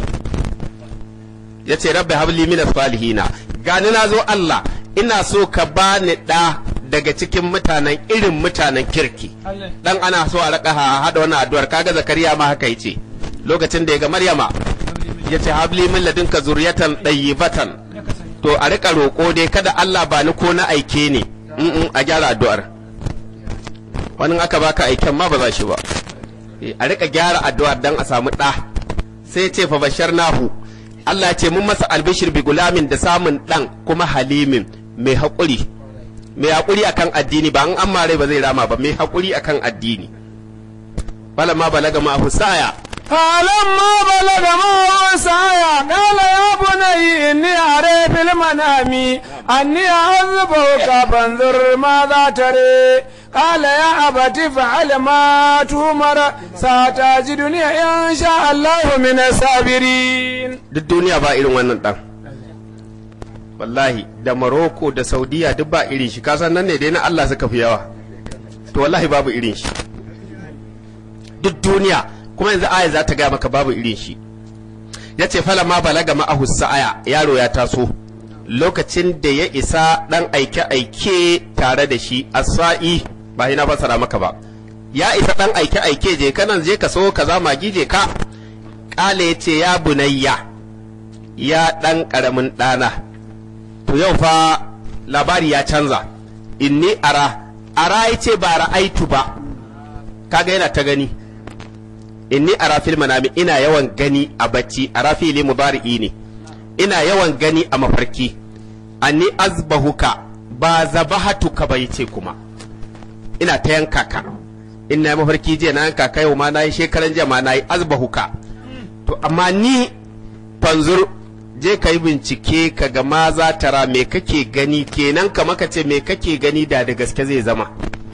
ya ce rabbi habli minas salihina gani na zo Allah ina so ka bani ɗa daga cikin mutanen irin mutanen kirki dan ana so a raka hada wannan addu'ar kaga zakariya ma haka yace lokacin da ya ga maryama ya ce habli min ladunka zuriyatan dayyibatan to a rika roƙo dai kada Allah ba ni ko na aike ne in a gyara addu'ar wani aka baka aiken ma ba za shi ba a rika gyara addu'ar dan a samu ɗa sai ce fa bashar nahu Allah ya ce mun masa albishir bi gulamin da samun ɗan kuma halimin mai haƙuri mai haƙuri akan addini ba an amma rai ba zai rama ba mai haƙuri akan addini bala ma balaga ma husaya فلما بلغ معه سعيا قال يا بني إني أرى في المنام أني أعذبك فانظر ماذا تري قال يا أبت فعل ما تؤمر ستجدني إن شاء الله من الصابرين duk duniya ba irin wannan ɗan wallahi da Morocco da Saudiya duk ba irin shi kasan nan ne dai na Allah suka fi yawa to wallahi babu irin shi duk duniya kuma yanzu aya za ta gaya maka babu irin shi ya ce fala ma balaga ma'ahu sa'aya yaro ya taso lokacin da ya isa dan aike-aike tare da shi asa'i ba na fasara maka ba ya isa dan aike-aike je kanan je ka so kaza magi je ka kale ya ce ya bunayya ya dan karamin dana to yau fa labari ya canza inni ara ara ya ce ba ra'aitu ba kaga yana ta gani inni ara fil manami ina yawan gani a bacci ara fili mudari'i ne ina yawan gani a mafarki anni azbahuka ba zabahatuka bai ce kuma ina ta yanka ka ina mafarki jiya na yanka ka yau ma nayi shekaran jiya ma nayi azbahuka to amma ni fanzur je ka yi bincike ka ga ma za tara me kake gani kenan ka maka ce me kake gani da da gaske zai zama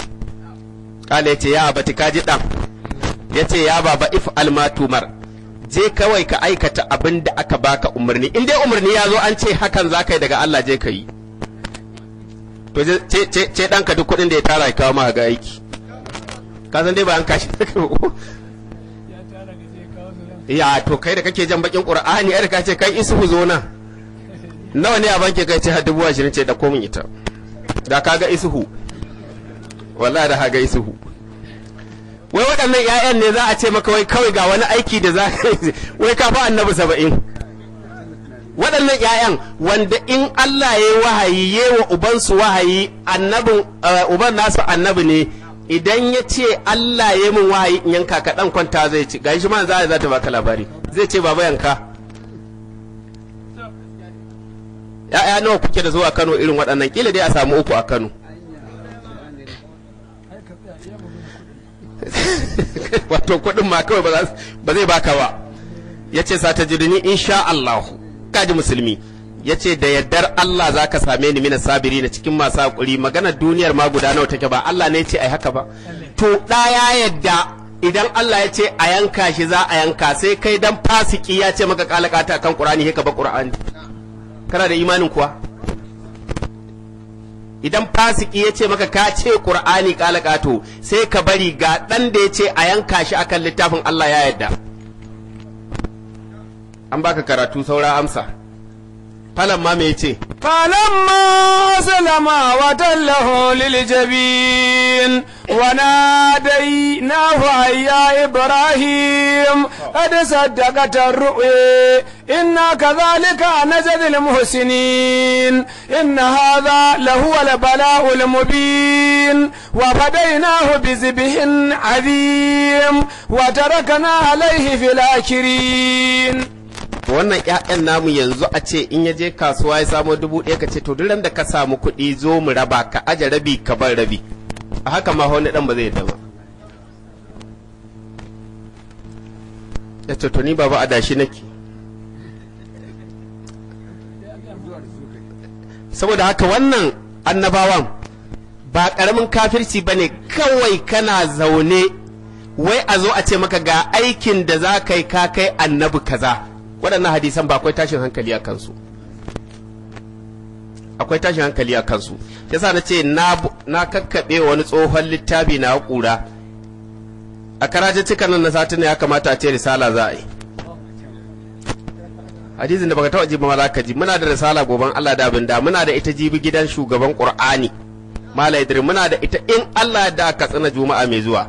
kala yace ya abati kaji dan yace ya baba if almatumar je kawai ka aikata abin da aka baka umarni in dai umarni ya zo an ce hakan za ka yi daga Allah je ka yi to ce ɗanka duk kuɗin da ya tara ya kawo ma ga aiki ka san dai ba an kashi ya to kai da kake jan bakin qur'ani ai ka ce kai isuhu zo nan nawa ne a banki kai ce har dubu ashirin ce da komin ita da kaga isuhu wallahi da kaga isuhu wai waɗannan 'ya'yan ne za a ce maka wai kawai ga wani aiki da za ka yi wai ka fa annabi saba'in waɗannan 'ya'yan wanda in Allah ya yi wahayi ya wa ubansu wahayi annabin uban nasu annabi ne idan ya ce Allah ya min wahayi in yanka ka dan kwanta zai ci gashi ma za za ta baka labari zai ce baba yanka ya'ya nawa kuke da zuwa Kano irin waɗannan kila dai a samu uku a Kano wato kuɗin ma kawai ba zai baka ba ya ce sa ta jirini insha Allah kaji musulmi ya ce da yardar Allah za ka same ni mina sabiri na cikin masu haƙuri maganar duniyar ma guda nawa take ba Allah ne ce ai haka ba to ɗa ya yadda idan Allah ya ce a yanka shi za a yanka sai kai dan fasiki ya ce maka kalakata kan Qur'ani ka ba Qur'ani kana da imanin kuwa idan fasiki ya ce maka ka ce Qur'ani kalakato sai ka bari ga dan da ya ce a yanka shi akan littafin Allah ya yadda an baka karatu saura amsa falan ma me ce فلما أسلم وتله للجبين وناديناه أي يا إبراهيم قد صدقت الرؤيا إنا كذلك نجد المحسنين إن هذا لهو البلاء المبين وفديناه بذبح عظيم وتركنا عليه في الآخرين wannan ƴaƴan namu yanzu a ce in ya je kasuwa ya samo dubu ɗaya ka ce to duk da ka samu kuɗi zo mu raba ka aje rabi ka bar rabi a haka ma wani ɗan ba zai yadda ba ya ce to ni baba adashi nake saboda haka wannan annabawan ba ƙaramin kafirci ba ne kawai kana zaune wai a zo a ce maka ga aikin da za ka yi ka kai annabi kaza waɗannan hadisan ba akwai tashin hankali a kansu akwai tashin hankali a kansu yasa na ce na kakkaɓe wani tsohon littafi na ƙura a karajin cikan nan na satin ya kamata a ce risala za a yi hadisin da baka taɓa ji ba za ka ji muna da risala goban Allah da abin da muna da ita jibi gidan shugaban Qur'ani Malam Idris muna da ita in Allah da ka tsina juma'a mai zuwa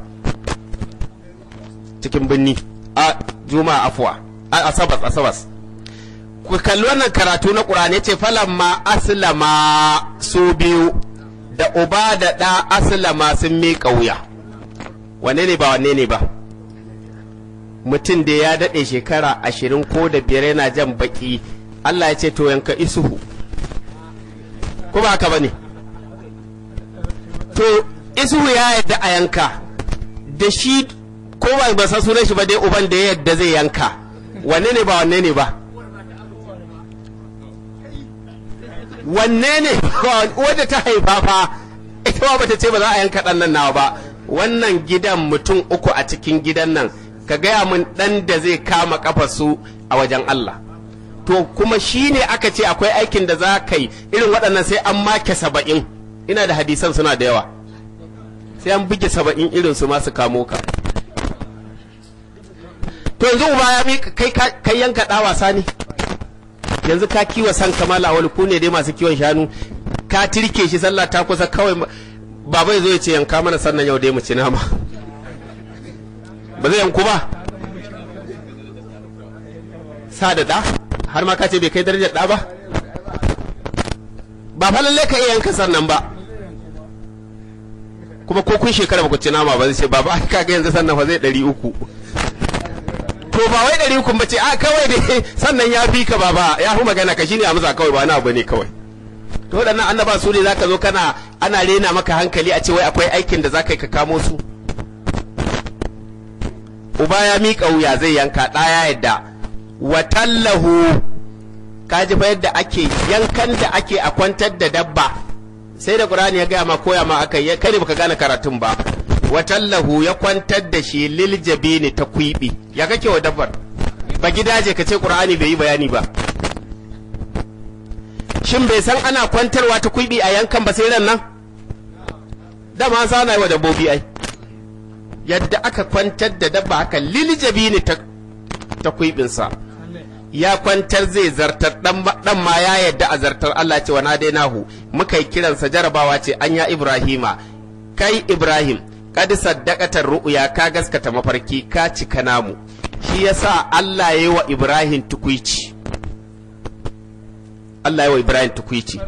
cikin binni a juma'a afwa asabas asabas ku kalli wannan karatu na ƙur'ani ce ma aslama su biyu da uba da ɗa aslama sun miƙa wuya wanne ne ba wanne ne ba mutum da ya daɗe shekara ashirin ko da biyar yana jan baƙi Allah ya ce to yanka isuhu ko ba haka ba ne to isuhu ya yadda a yanka da shi ko ba san sunan shi ba dai uban da ya yadda zai yanka wanne ne ba wanne ne ba wanne ne wadda ta haifa fa ita ba bata ce ba za a yanka ɗan nan nawa ba wannan gidan mutum uku a cikin gidan nan ka gaya min ɗan da zai kama kafa su a wajen Allah to kuma shi ne aka ce akwai aikin da za ka yi irin waɗannan sai an make saba'in ina da hadisan suna da yawa sai an buge saba'in irin su masu kamo ka to yanzu uba ya mi kai kai yanka da wasa ne yanzu ka kiwa san kamala wani ku ne dai masu kiwon shanu ka tirke shi sallah ta kusa kawai baba ya zo ya ce yanka mana sannan yau dai mu ci nama ba zai yanku ba sa da da har ma ka ce bai kai darajar da ba ba fa lalle ka iya yanka sannan ba kuma ko kun shekara ba ku ci nama ba zai ce baba ka ga yanzu sannan fa zai ɗari uku to ba wai ɗari uku bace a kawai dai sannan ya fi ka baba ya fi magana ka shine amsa kawai ba na abu ne kawai to waɗannan annaba su ne zaka zo kana ana rena maka hankali a ce wai akwai aikin da zaka yi ka kamo su uba ya miƙa wuya zai yanka ɗaya yadda watallahu ka ji fa yadda ake yankan da ake a kwantar da dabba sai da qur'ani ya gaya ma koya ma aka yi kai baka gane karatun ba watallahu ya kwantar da shi lil jabini ta kwibi ya kake wa dabbar ba gidaje ka ce qur'ani bai yi bayani ba shin bai san ana kwantarwa ta kwibi a yankan ba sai ran nan dama sa na yi wa dabbobi ai yadda aka kwantar da dabba haka lil jabini ta ta kwibinsa ya kwantar zai zartar dan ma ya yadda a zartar Allah ce wa nadainahu muka yi kiransa jarabawa ce an ya Ibrahima kai Ibrahim kad saddaqatar ru'ya ka gaskata mafarki ka cika namu shi yasa Allah yayi wa Ibrahim tukuici Allah yayi wa Ibrahim tukuici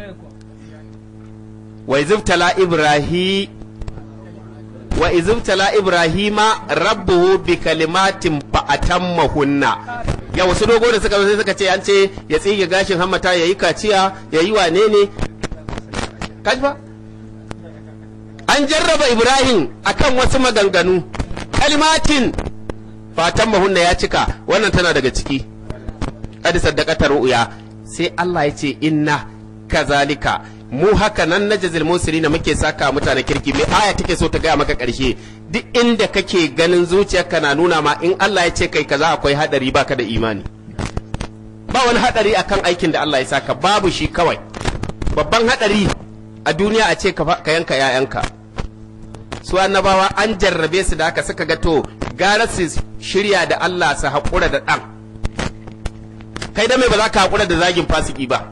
wa izibtala Ibrahim wa izibtala Ibrahima rabbuhu bi kalimatin fa atammahunna ya wasu dogo da suka sai suka ce an ce ya tsige gashin hammata ya yi kaciya ya yi wane ne kajba an jarraba ibrahim akan wasu maganganu kalimatin fatan mahunna ya cika wannan tana daga ciki kadi saddaqatar ru'ya sai Allah ya ce inna kazalika mu haka nan na jazil musirina muke saka mutane kirki mai aya take so ta gaya maka karshe duk inda kake ganin zuciyarka na nuna ma in Allah ya ce kai kaza akwai hadari baka da imani ba wani hadari akan aikin da Allah ya saka babu shi kawai babban hadari a duniya a ce ka yanka yayanka su annabawa an jarrabe su da haka suka ga to gara su shirya da Allah su haƙura da ɗan kai da mai ba za ka haƙura da zagin fasiki ba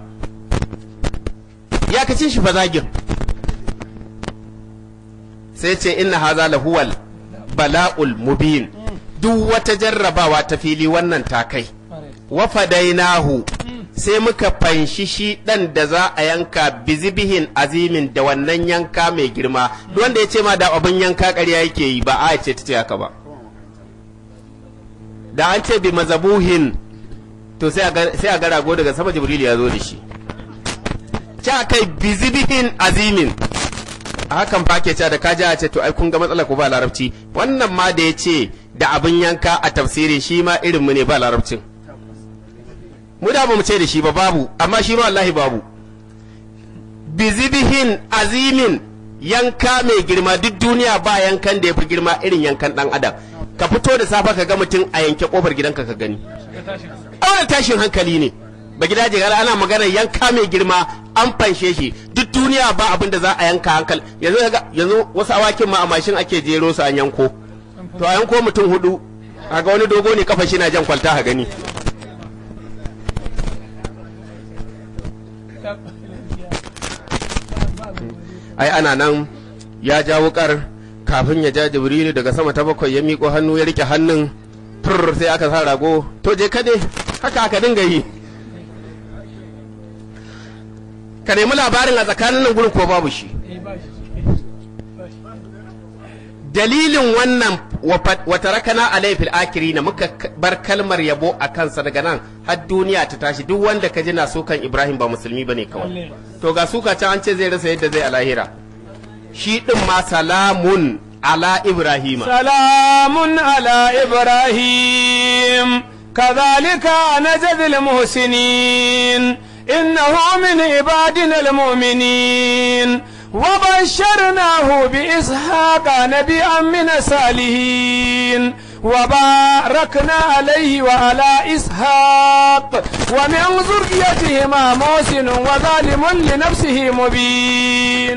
ya kace shi fa zagin sai ce inna haza lahuwal bala'ul mubin duk wata jarrabawa ta fili wannan ta kai wa fadainahu sai muka fanshi shi dan da za a yanka bizibihin azimin da wannan yanka mai girma duk wanda ya ce ma da abin yanka ƙarya yake yi ba a ce ta ce haka ba da an ce bi mazabuhin to sai a ga rago daga sama jibril ya zo da shi ca kai bizibihin azimin a hakan fa ke cewa da kaji a ce to ai kun ga matsala ko ba larabci wannan ma da ya ce da abin yanka a tafsiri shi ma irin mu ne ba larabcin mu da ba mu ce da shi ba babu amma shi ma wallahi babu bizibihin azimin yanka mai girma duk duniya ba yankan da ya fi girma irin yankan dan adam ka fito da safa ka ga mutum a yanke kofar gidanka ka gani a tashin hankali ne ba gida je ana magana yanka mai girma an fanshe shi duk duniya ba abin da za a yanka hankali yanzu yanzu wasu awakin ma a mashin ake jero su an yanko to a yanko mutum hudu ga wani dogo ne kafa shi na jan kwalta ha gani ai ana nan ya ja wukar kafin ya ja jibrilu daga sama ta bakwai ya miƙo hannu ya rike hannun fur sai aka sa rago to je kade haka aka dinga yi ka nemi labarin a tsakanin nan gurin ko babu shi dalilin wannan wata rakana a laifin akiri na muka bar kalmar yabo a kansa daga nan har duniya ta tashi duk wanda ka ji na sukan ibrahim ba musulmi ba ne kawai to ga suka can an ce zai rasa yadda zai a lahira shi ɗin ma salamun ala ibrahima salamun ala ibrahim كذلك نجزي المحسنين إنه من عبادنا المؤمنين وبشرناه بإسحاق نبيا من الصالحين وباركنا عليه وعلى إسحاق ومن ذريتهما محسن وظالم لنفسه مبين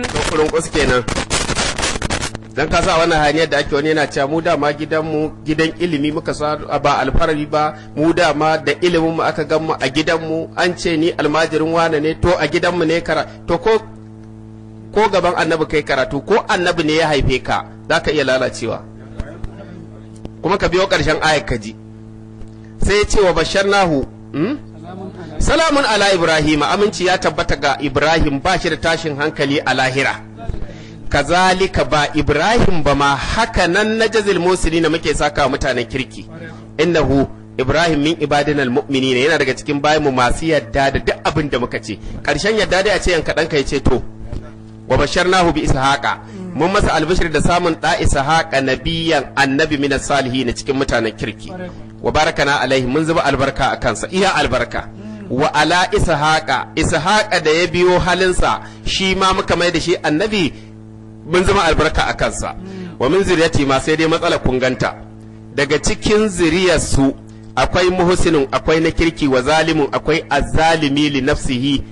dan ka sa wannan hanyar da ake wani yana cewa mu dama gidanmu gidan ilimi muka sa ba alfarari ba mu dama da ilimin mu aka gan mu a gidanmu an ce ni almajirin wane ne to a gidanmu ne kara to ko ko gaban annabi kai karatu ko annabi ne ya haife ka za ka iya lalacewa kuma ka biyo ƙarshen ayar ka ji sai ya ce wa bashar nahu salamun ala ibrahim aminci ya tabbata ga ibrahim ba shi da tashin hankali a lahira kazalika ba ibrahim ba ma haka nan na jazil musuli na muke saka mutanen kirki innahu ibrahim min ibadinal mu'minina yana daga cikin bayanmu masu yadda da duk abin da muka ce ƙarshen yadda dai a ce yanka ɗanka ya ce to wa basharnahu bi ishaqa mun masa albishir da samun da ishaqa nabiyan annabi min salihin cikin mutanen kirki wa barakana alaihi mun zuba albarka a kansa iya albarka wa ala ishaqa ishaqa da ya biyo halinsa shi ma muka mai da shi annabi mun zama albarka a kansa wa min zuriyati ma sai dai matsala kunganta daga cikin zuriyarsu akwai muhsinin akwai na kirki wa zalimun akwai azzalimi li nafsihi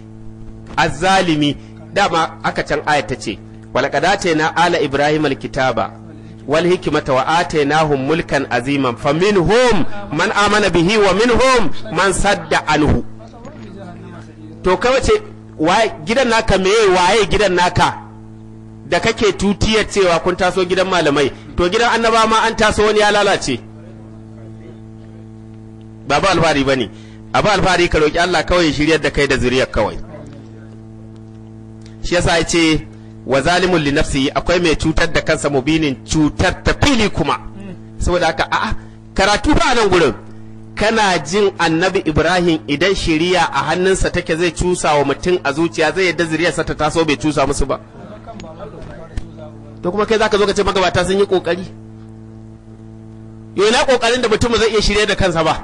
azzalimi dama aka can ayat ta ce walaqad na ala ibrahim alkitaba wal hikmata wa atainahum mulkan aziman faminhum man amana bihi wa minhum man sadda anhu to kawai ce waye gidan naka meye waye gidan naka da kake tutiyar cewa kun taso gidan malamai to gidan annaba ma an taso wani ya lalace ba ba alfahari bane abu alfahari ka roki Allah kawai ya shiryar da kai da zuriyar kawai shi yasa ya ce wa zalimun li nafsihi akwai mai cutar da kansa mubinin cutar ta fili kuma saboda haka a'a karatu ba nan gurin kana jin annabi ibrahim idan shiriya a hannunsa take zai cusa wa mutum a zuciya zai yadda zuriyarsa ta taso bai cusa musu ba to kuma kai zaka zo ka ce magabata sun yi kokari yau na kokarin da mutum zai iya shirye da kansa ba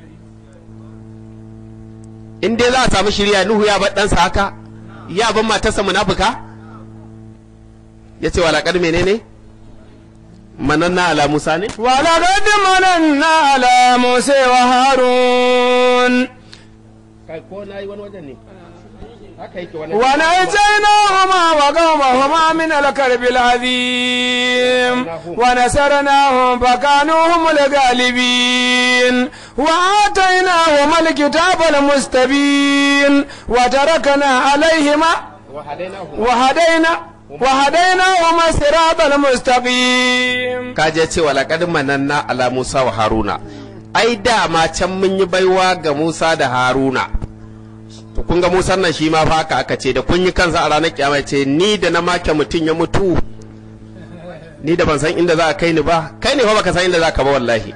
in dai za a samu shirya nuhu ya bar ɗansa haka ya ban matarsa munafuka ya ce walaƙar menene mananna ala musa ne ولقد مننا على موسى وهارون kai ko na yi wani wajen ne haka yake wani ونجيناهما وقومهما من الكرب العظيم ونصرناهم فكانوا هم الغالبين وآتيناهما الكتاب المستبين وتركنا عليهما وهدينا وهديناهما الصراط المستقيم kaje ce walaƙar mananna ala musa wa haruna ai dama can mun yi baiwa ga musa da haruna to kun ga musan nan shi ma fa haka aka ce da kun yi kansa a ranar kiyama ce ni da na make mutum ya mutu ni da ban san inda za a kai ni ba kai ne fa baka san inda za ka ba wallahi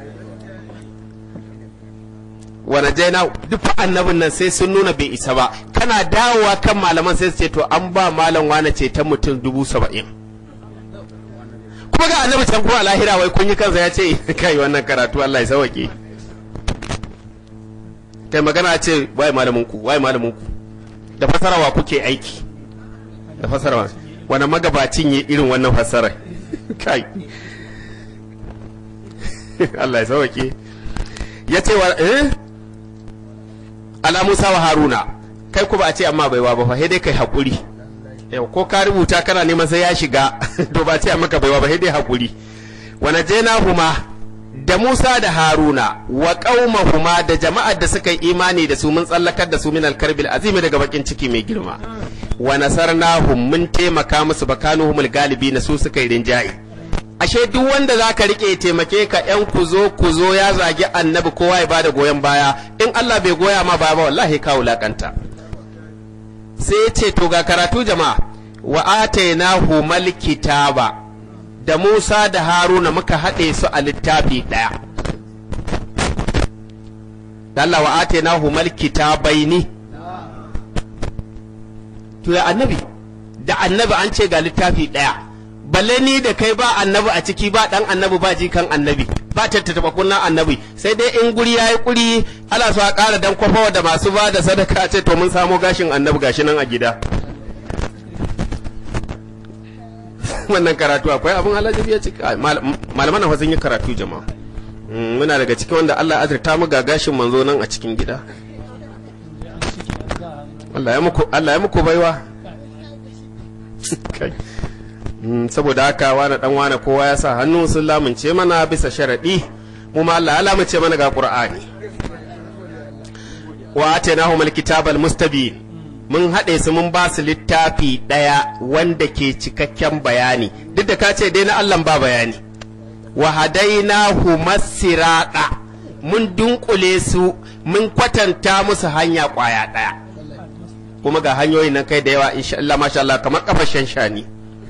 wani jaina duk fa annabin nan sai sun nuna bai isa ba kana dawowa kan malaman sai su ce to an ba malam wane ce ta mutum dubu saba'in kuma ga annabi can kuma a lahira wai kun yi kansa ya ce kai wannan karatu Allah ya sauke kai magana ce waye malamin ku waye malamin ku da fasarawa kuke aiki da fasarawa wani magabacin yi irin wannan fasarar kai Allah ya sauke ya ce wa eh ala Musa wa Haruna kai ku ba a ce amma baiwa ba fa sai dai kai hakuri yau ko ka rubuta kana neman sai ya shiga to ba ce maka baiwa ba sai dai hakuri wa najaynahuma da Musa da Haruna wa qaumahuma da jama'ar da suka yi imani da su mun tsallakar da su min alkarbil azimi daga bakin ciki mai girma wa nasarnahum mun taimaka musu bakanuhumul galibi na su suka yi rinjaye ashe duk wanda zaka rike taimake ka yan kuzo kuzo ya zagi annabi kowa ya bada goyon baya in Allah bai goya ma baya ba wallahi ka wulakanta sai ce to ga karatu jama'a wa atainahu mal kitaba da Musa da Haruna muka haɗe su a littafi ɗaya. Allah wa atainahu mal kitabaini to ya annabi da annabi an ce ga littafi ɗaya balle ni da kai ba annabi a ciki ba ɗan annabi ba jikan annabi ba tattaba kunnan annabi sai dai in guri yayi kuri ala so a ƙara dan kwafawa da masu ba da sadaka ce to mun samo gashin annabi gashi nan a gida wannan karatu akwai abin alajabi ya cika malaman nan sun yi karatu jama'a muna daga cikin wanda Allah ya azurta mu ga gashin manzo nan a cikin gida Allah ya muku Allah ya muku baiwa saboda haka wani dan wani kowa ya sa hannu sun lamunce mana bisa sharadi mu ma Allah ya lamunce mana ga Qur'ani wa atainahum alkitabal mustabin mun haɗe su mun ba su littafi ɗaya wanda ke cikakken bayani duk da ka ce dai na Allah ba bayani wa hadainahu masirada mun dunkule su mun kwatanta musu hanya kwaya ɗaya kuma ga hanyoyin nan kai da yawa insha Allah masha Allah kamar kafashen shani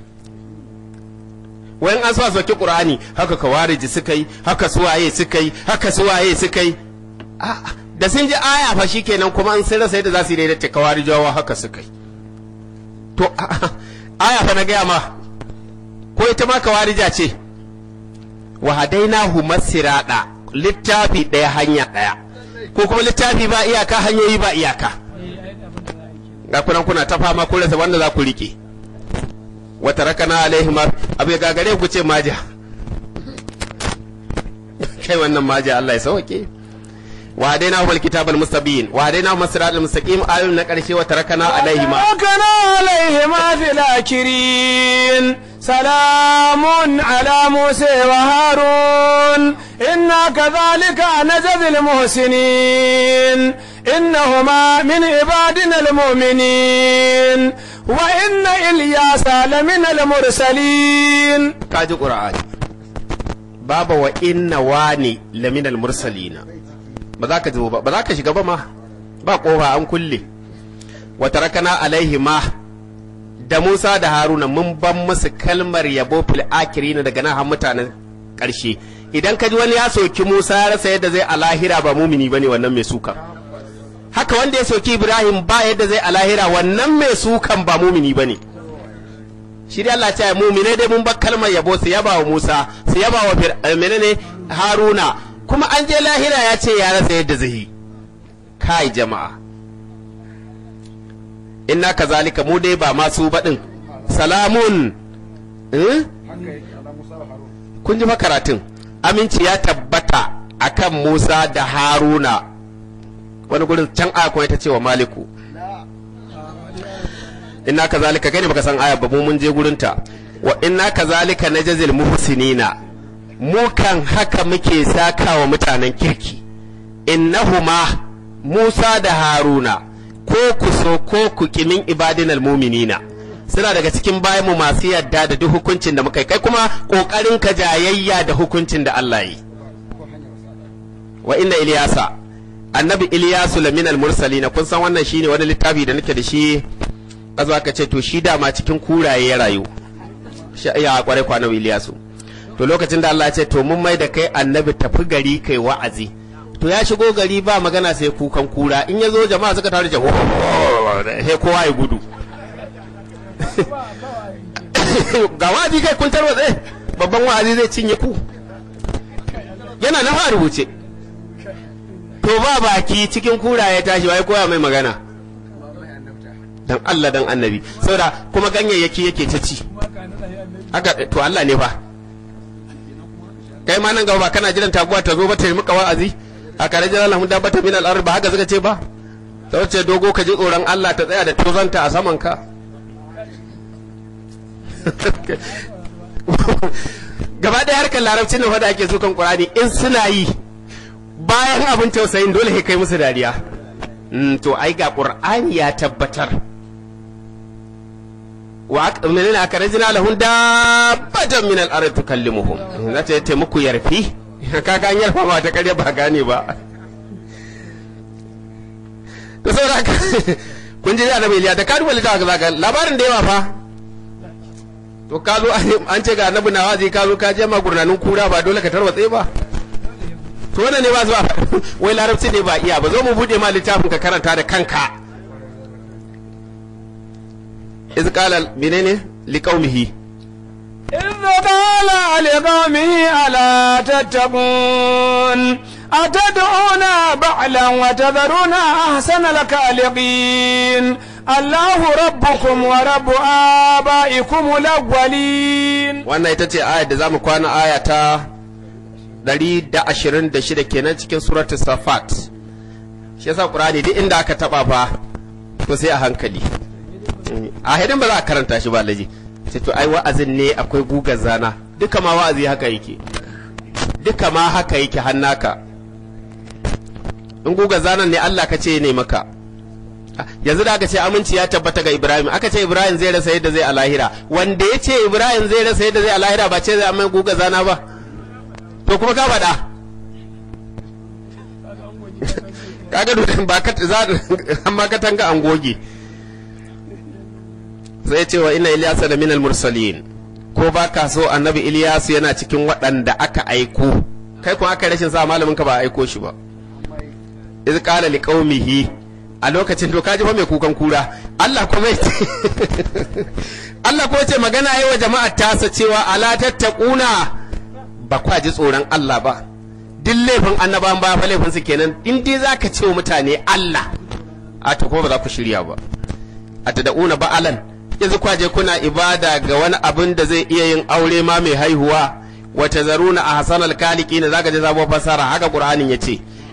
wayan an sa soki qur'ani haka kawariji suka yi haka suwaye suka yi haka suwaye suka yi a'a da sun ji aya fa shikenan kuma an sun rasa yadda za su yi daidaita kawarijawa haka suka yi to aya fa na gaya ma ko ita ma kawarija ce wa hadainahu masirada littafi ɗaya hanya ɗaya ko kuma littafi ba iyaka hanyoyi ba iyaka ga kunan kuna ta fama kun rasa wanda za ku rike wa tarakana alaihim abu ya gagare ku ce maja kai wannan maja Allah ya sauke wa dai na kitabal mustabin wa dai na masiratul mustaqim ayoyin na karshe wa tarakana alaihi ma وتركنا عليهما في الآخرين سلام على موسى وهارون إنا كذلك نجزي المحسنين إنهما من عبادنا المؤمنين وإن إلياس لمن المرسلين kaji qur'ani baba wa inna wani laminal mursalina ba za ka zo ba ba za ka shiga ba ma ba kofa an kulle wa tarakana alaihi ma da Musa da Haruna mun ban musu kalmar yabo fil akirin daga nan har mutanen ƙarshe idan ka ji wani ya soki Musa ya rasa yadda zai a lahira ba mumini bane wannan mai sukan haka wanda ya soki Ibrahim ba yadda zai a lahira wannan mai sukan ba mumini bane shi dai Allah ya ce mumine dai mun bar kalmar yabo su yaba wa Musa su yaba wa Fir- eh, menene Haruna kuma an je lahira ya ce ya rasa yadda zai yi kai jama'a inna kazalika mu dai ba masu baɗin salamun eh? kun ji fa karatun aminci ya tabbata akan Musa da Haruna wani gurin can aya kuma ita ce wa Maliku inna kazalika kai ne baka san aya ba mu mun je gurin ta wa inna kazalika najzil muhsinina mu kan haka muke saka wa mutanen kirki innahuma Musa da Haruna ko ku so ko ku kimin ibadinal muminina suna daga cikin bayan mu masu yadda da duk hukuncin da muka yi kai kuma kokarin ka jayayya da hukuncin da Allah yi wa inna Iliyasa annabi Iliyasu laminal mursalina kun san wannan shine wani littafi da nake da shi azo aka ce to shi dama cikin kuraye ya rayu shi ya kware kwa annabi Iliyasu to lokacin da Allah ya ce to mun mai da kai annabi tafi gari kai wa'azi to ya shigo gari ba magana sai kukan kura in ya zo jama'a suka taru jawo he kowa ya gudu ga wa'azi kai kun tarwatse babban wa'azi zai cinye ku yana na fa rubuce to ba baki cikin kura ya tashi wai koya mai magana dan Allah dan annabi saboda kuma ganyayyaki yake ta ci haka to Allah ne fa kai ma nan gaba ba kana jiran taguwa ta zo ba ta yi maka wa'azi a kare jiran lahun dabbata min al'ar ba haka suka ce ba ta wace dogo ka ji tsoron Allah ta tsaya da tozanta a saman ka gaba ɗaya harkar larabci ne da ake sukan ƙurani in suna yi bayan abin tausayin dole kai musu dariya to ai ga ƙur'ani ya tabbatar wa menene aka rajina lahun dabbatan min al-ard tukallimuhum za ta yi muku yarfi kaga an yarfa ma ta karya ba gane ba to saboda haka kun ji annabi Iliya da ka duba littafin zaka labarin da yawa fa to ka zo an ce ga annabi na wazi ka zo ka je ma gurnanin kura ba dole ka tarwatse ba to wannan ne ba zuwa wai larabci ne ba iya ba zo mu bude ma littafin ka karanta da kanka iz qala menene liqaumihi إذ قال لقومه ألا تتقون أتدعون بعلا وتذرون أحسن الخالقين الله ربكم ورب آبائكم الأولين wannan ita ce ayar da zamu kwana aya ta 126 kenan cikin suratul safat shi yasa qur'ani duk inda aka taba fa to sai a hankali a hidin ba za a karanta shi ba laji sai to ai wa'azin ne akwai gugar zana duka ma wa'azi haka yake duka ma haka yake hannaka in gugar zanan ne Allah ka ce ne maka yanzu da aka ce aminci ya tabbata ga Ibrahim aka ce Ibrahim zai rasa yadda zai a lahira wanda ya ce Ibrahim zai rasa yadda zai a lahira ba ce zai amma gugar zana ba to kuma ka faɗa kaga dutsen ba ka za amma ka tanga an goge sai ce wa ina Ilyasa da minal mursalin ko ba ka so annabi Ilyasu yana cikin waɗanda aka aiko kai kuma aka rashin sa malamin ka ba aiko shi ba iz qala liqaumihi a lokacin to kaji fa mai kukan kura Allah kuma ya ce Allah kuma ce magana yi wa jama'ar tasa cewa ala tattaquna ba kwa ji tsoron Allah ba duk laifin annabawan ba fa laifin su kenan in dai zaka ce wa mutane Allah a to kuma ba za ku shirya ba a tada'una ba'alan yanzu kwaje kuna ibada ga wani abin da zai iya yin aure ma mai haihuwa wa tazaruna a hasanal kaliki ne zaka je sabuwar fasara haka qur'anin yace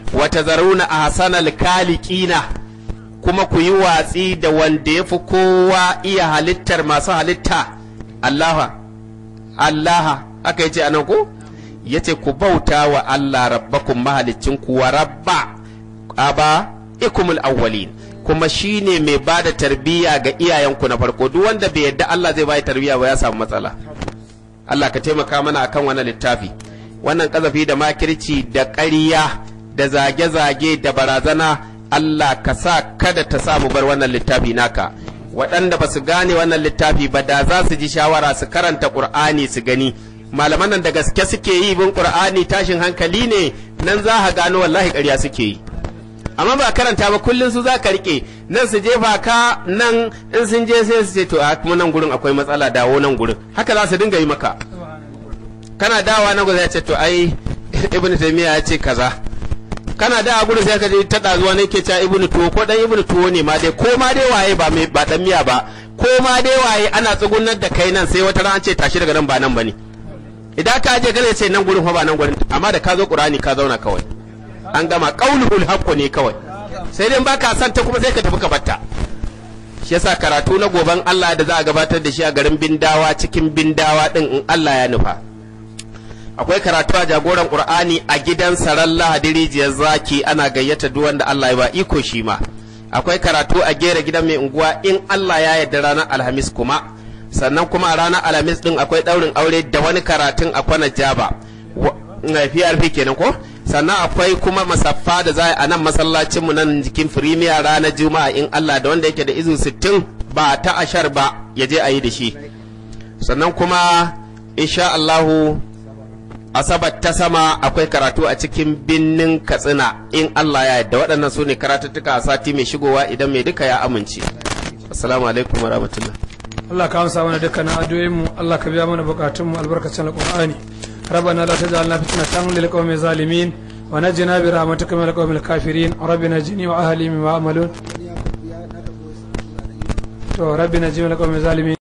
wa tazaruna ahsanal khaliqina kuma ku yi watsi da wanda ya fi kowa iya halittar masu halitta Allaha Allaha aka yi ce anan ko ya ce ku bauta wa Allah rabbakum mahalicin ku wa rabba aba ikumul awwalin kuma shine mai ba da tarbiyya ga iyayenku na farko duk wanda bai yadda Allah zai bai tarbiyya ba ya samu matsala Allah ka taimaka mana akan wannan littafi wannan kazafi da makirci da ƙarya da zage-zage da barazana Allah ka sa kada ta samu bar wannan littafi naka waɗanda ba su gane wannan littafi ba da za su ji shawara su karanta ƙur'ani su gani malaman nan da gaske suke yi bin ƙur'ani tashin hankali ne nan za ka gano wallahi ƙarya suke yi amma ba karanta ba kullum su za ka rike nan su jefa ka nan in sun je sai su ce to a kuma nan gurin akwai matsala dawo nan gurin haka za su dinga yi maka kana dawa nan gurin ya ce to ai ibnu taymiya ya ce kaza kana da gurin sai ka je ta dazuwa ne ke cewa ibnu tuwo ko dan ibnu tuwo ne ma dai ko ma dai waye ba mai ba dan miya ba ko ma dai waye ana tsugunar da kai nan sai wata ran ce tashi daga nan ba nan bane idan ka je gare ce nan gurin fa ba nan gurin amma da ka zo qur'ani ka zauna kawai an gama qaulul haqqo ne kawai sai dai baka san ta kuma sai ka tafi ka batta shi yasa karatu na goban Allah da za a gabatar da shi a garin Bindawa cikin Bindawa din in Allah ya nufa akwai karatu a jagoran Qur'ani a gidan Saran Lahadi rijiyar zaki ana gayyata duk wanda Allah ya ba iko shi ma akwai karatu a gera gidan mai unguwa in Allah ya yarda ranar Alhamis kuma sannan kuma a ranar Alhamis din akwai daurin aure da wani karatun a kwana jaba PRP kenan ko sannan akwai kuma masaffa da za a nan masallacin mu nan jikin firimiya ranar juma'a in Allah da wanda yake da izu 60 ba ta ashar ba ya je a yi da shi sannan kuma insha Allahu asabar ta sama akwai karatu a cikin binnin katsina in Allah ya yarda waɗannan su ne karatuttuka a sati mai shigowa idan mai duka ya amince assalamu alaikum wa rahmatullah Allah ka amsa mana dukkanin addu'o'in mu Allah ka biya mana bukatun mu albarkacin alqur'ani ربنا لا تجعلنا فتنة للقوم الظالمين ونجنا برحمتك من القوم الكافرين ربنا نجني وأهلي مما عملون ربنا نجني من القوم الظالمين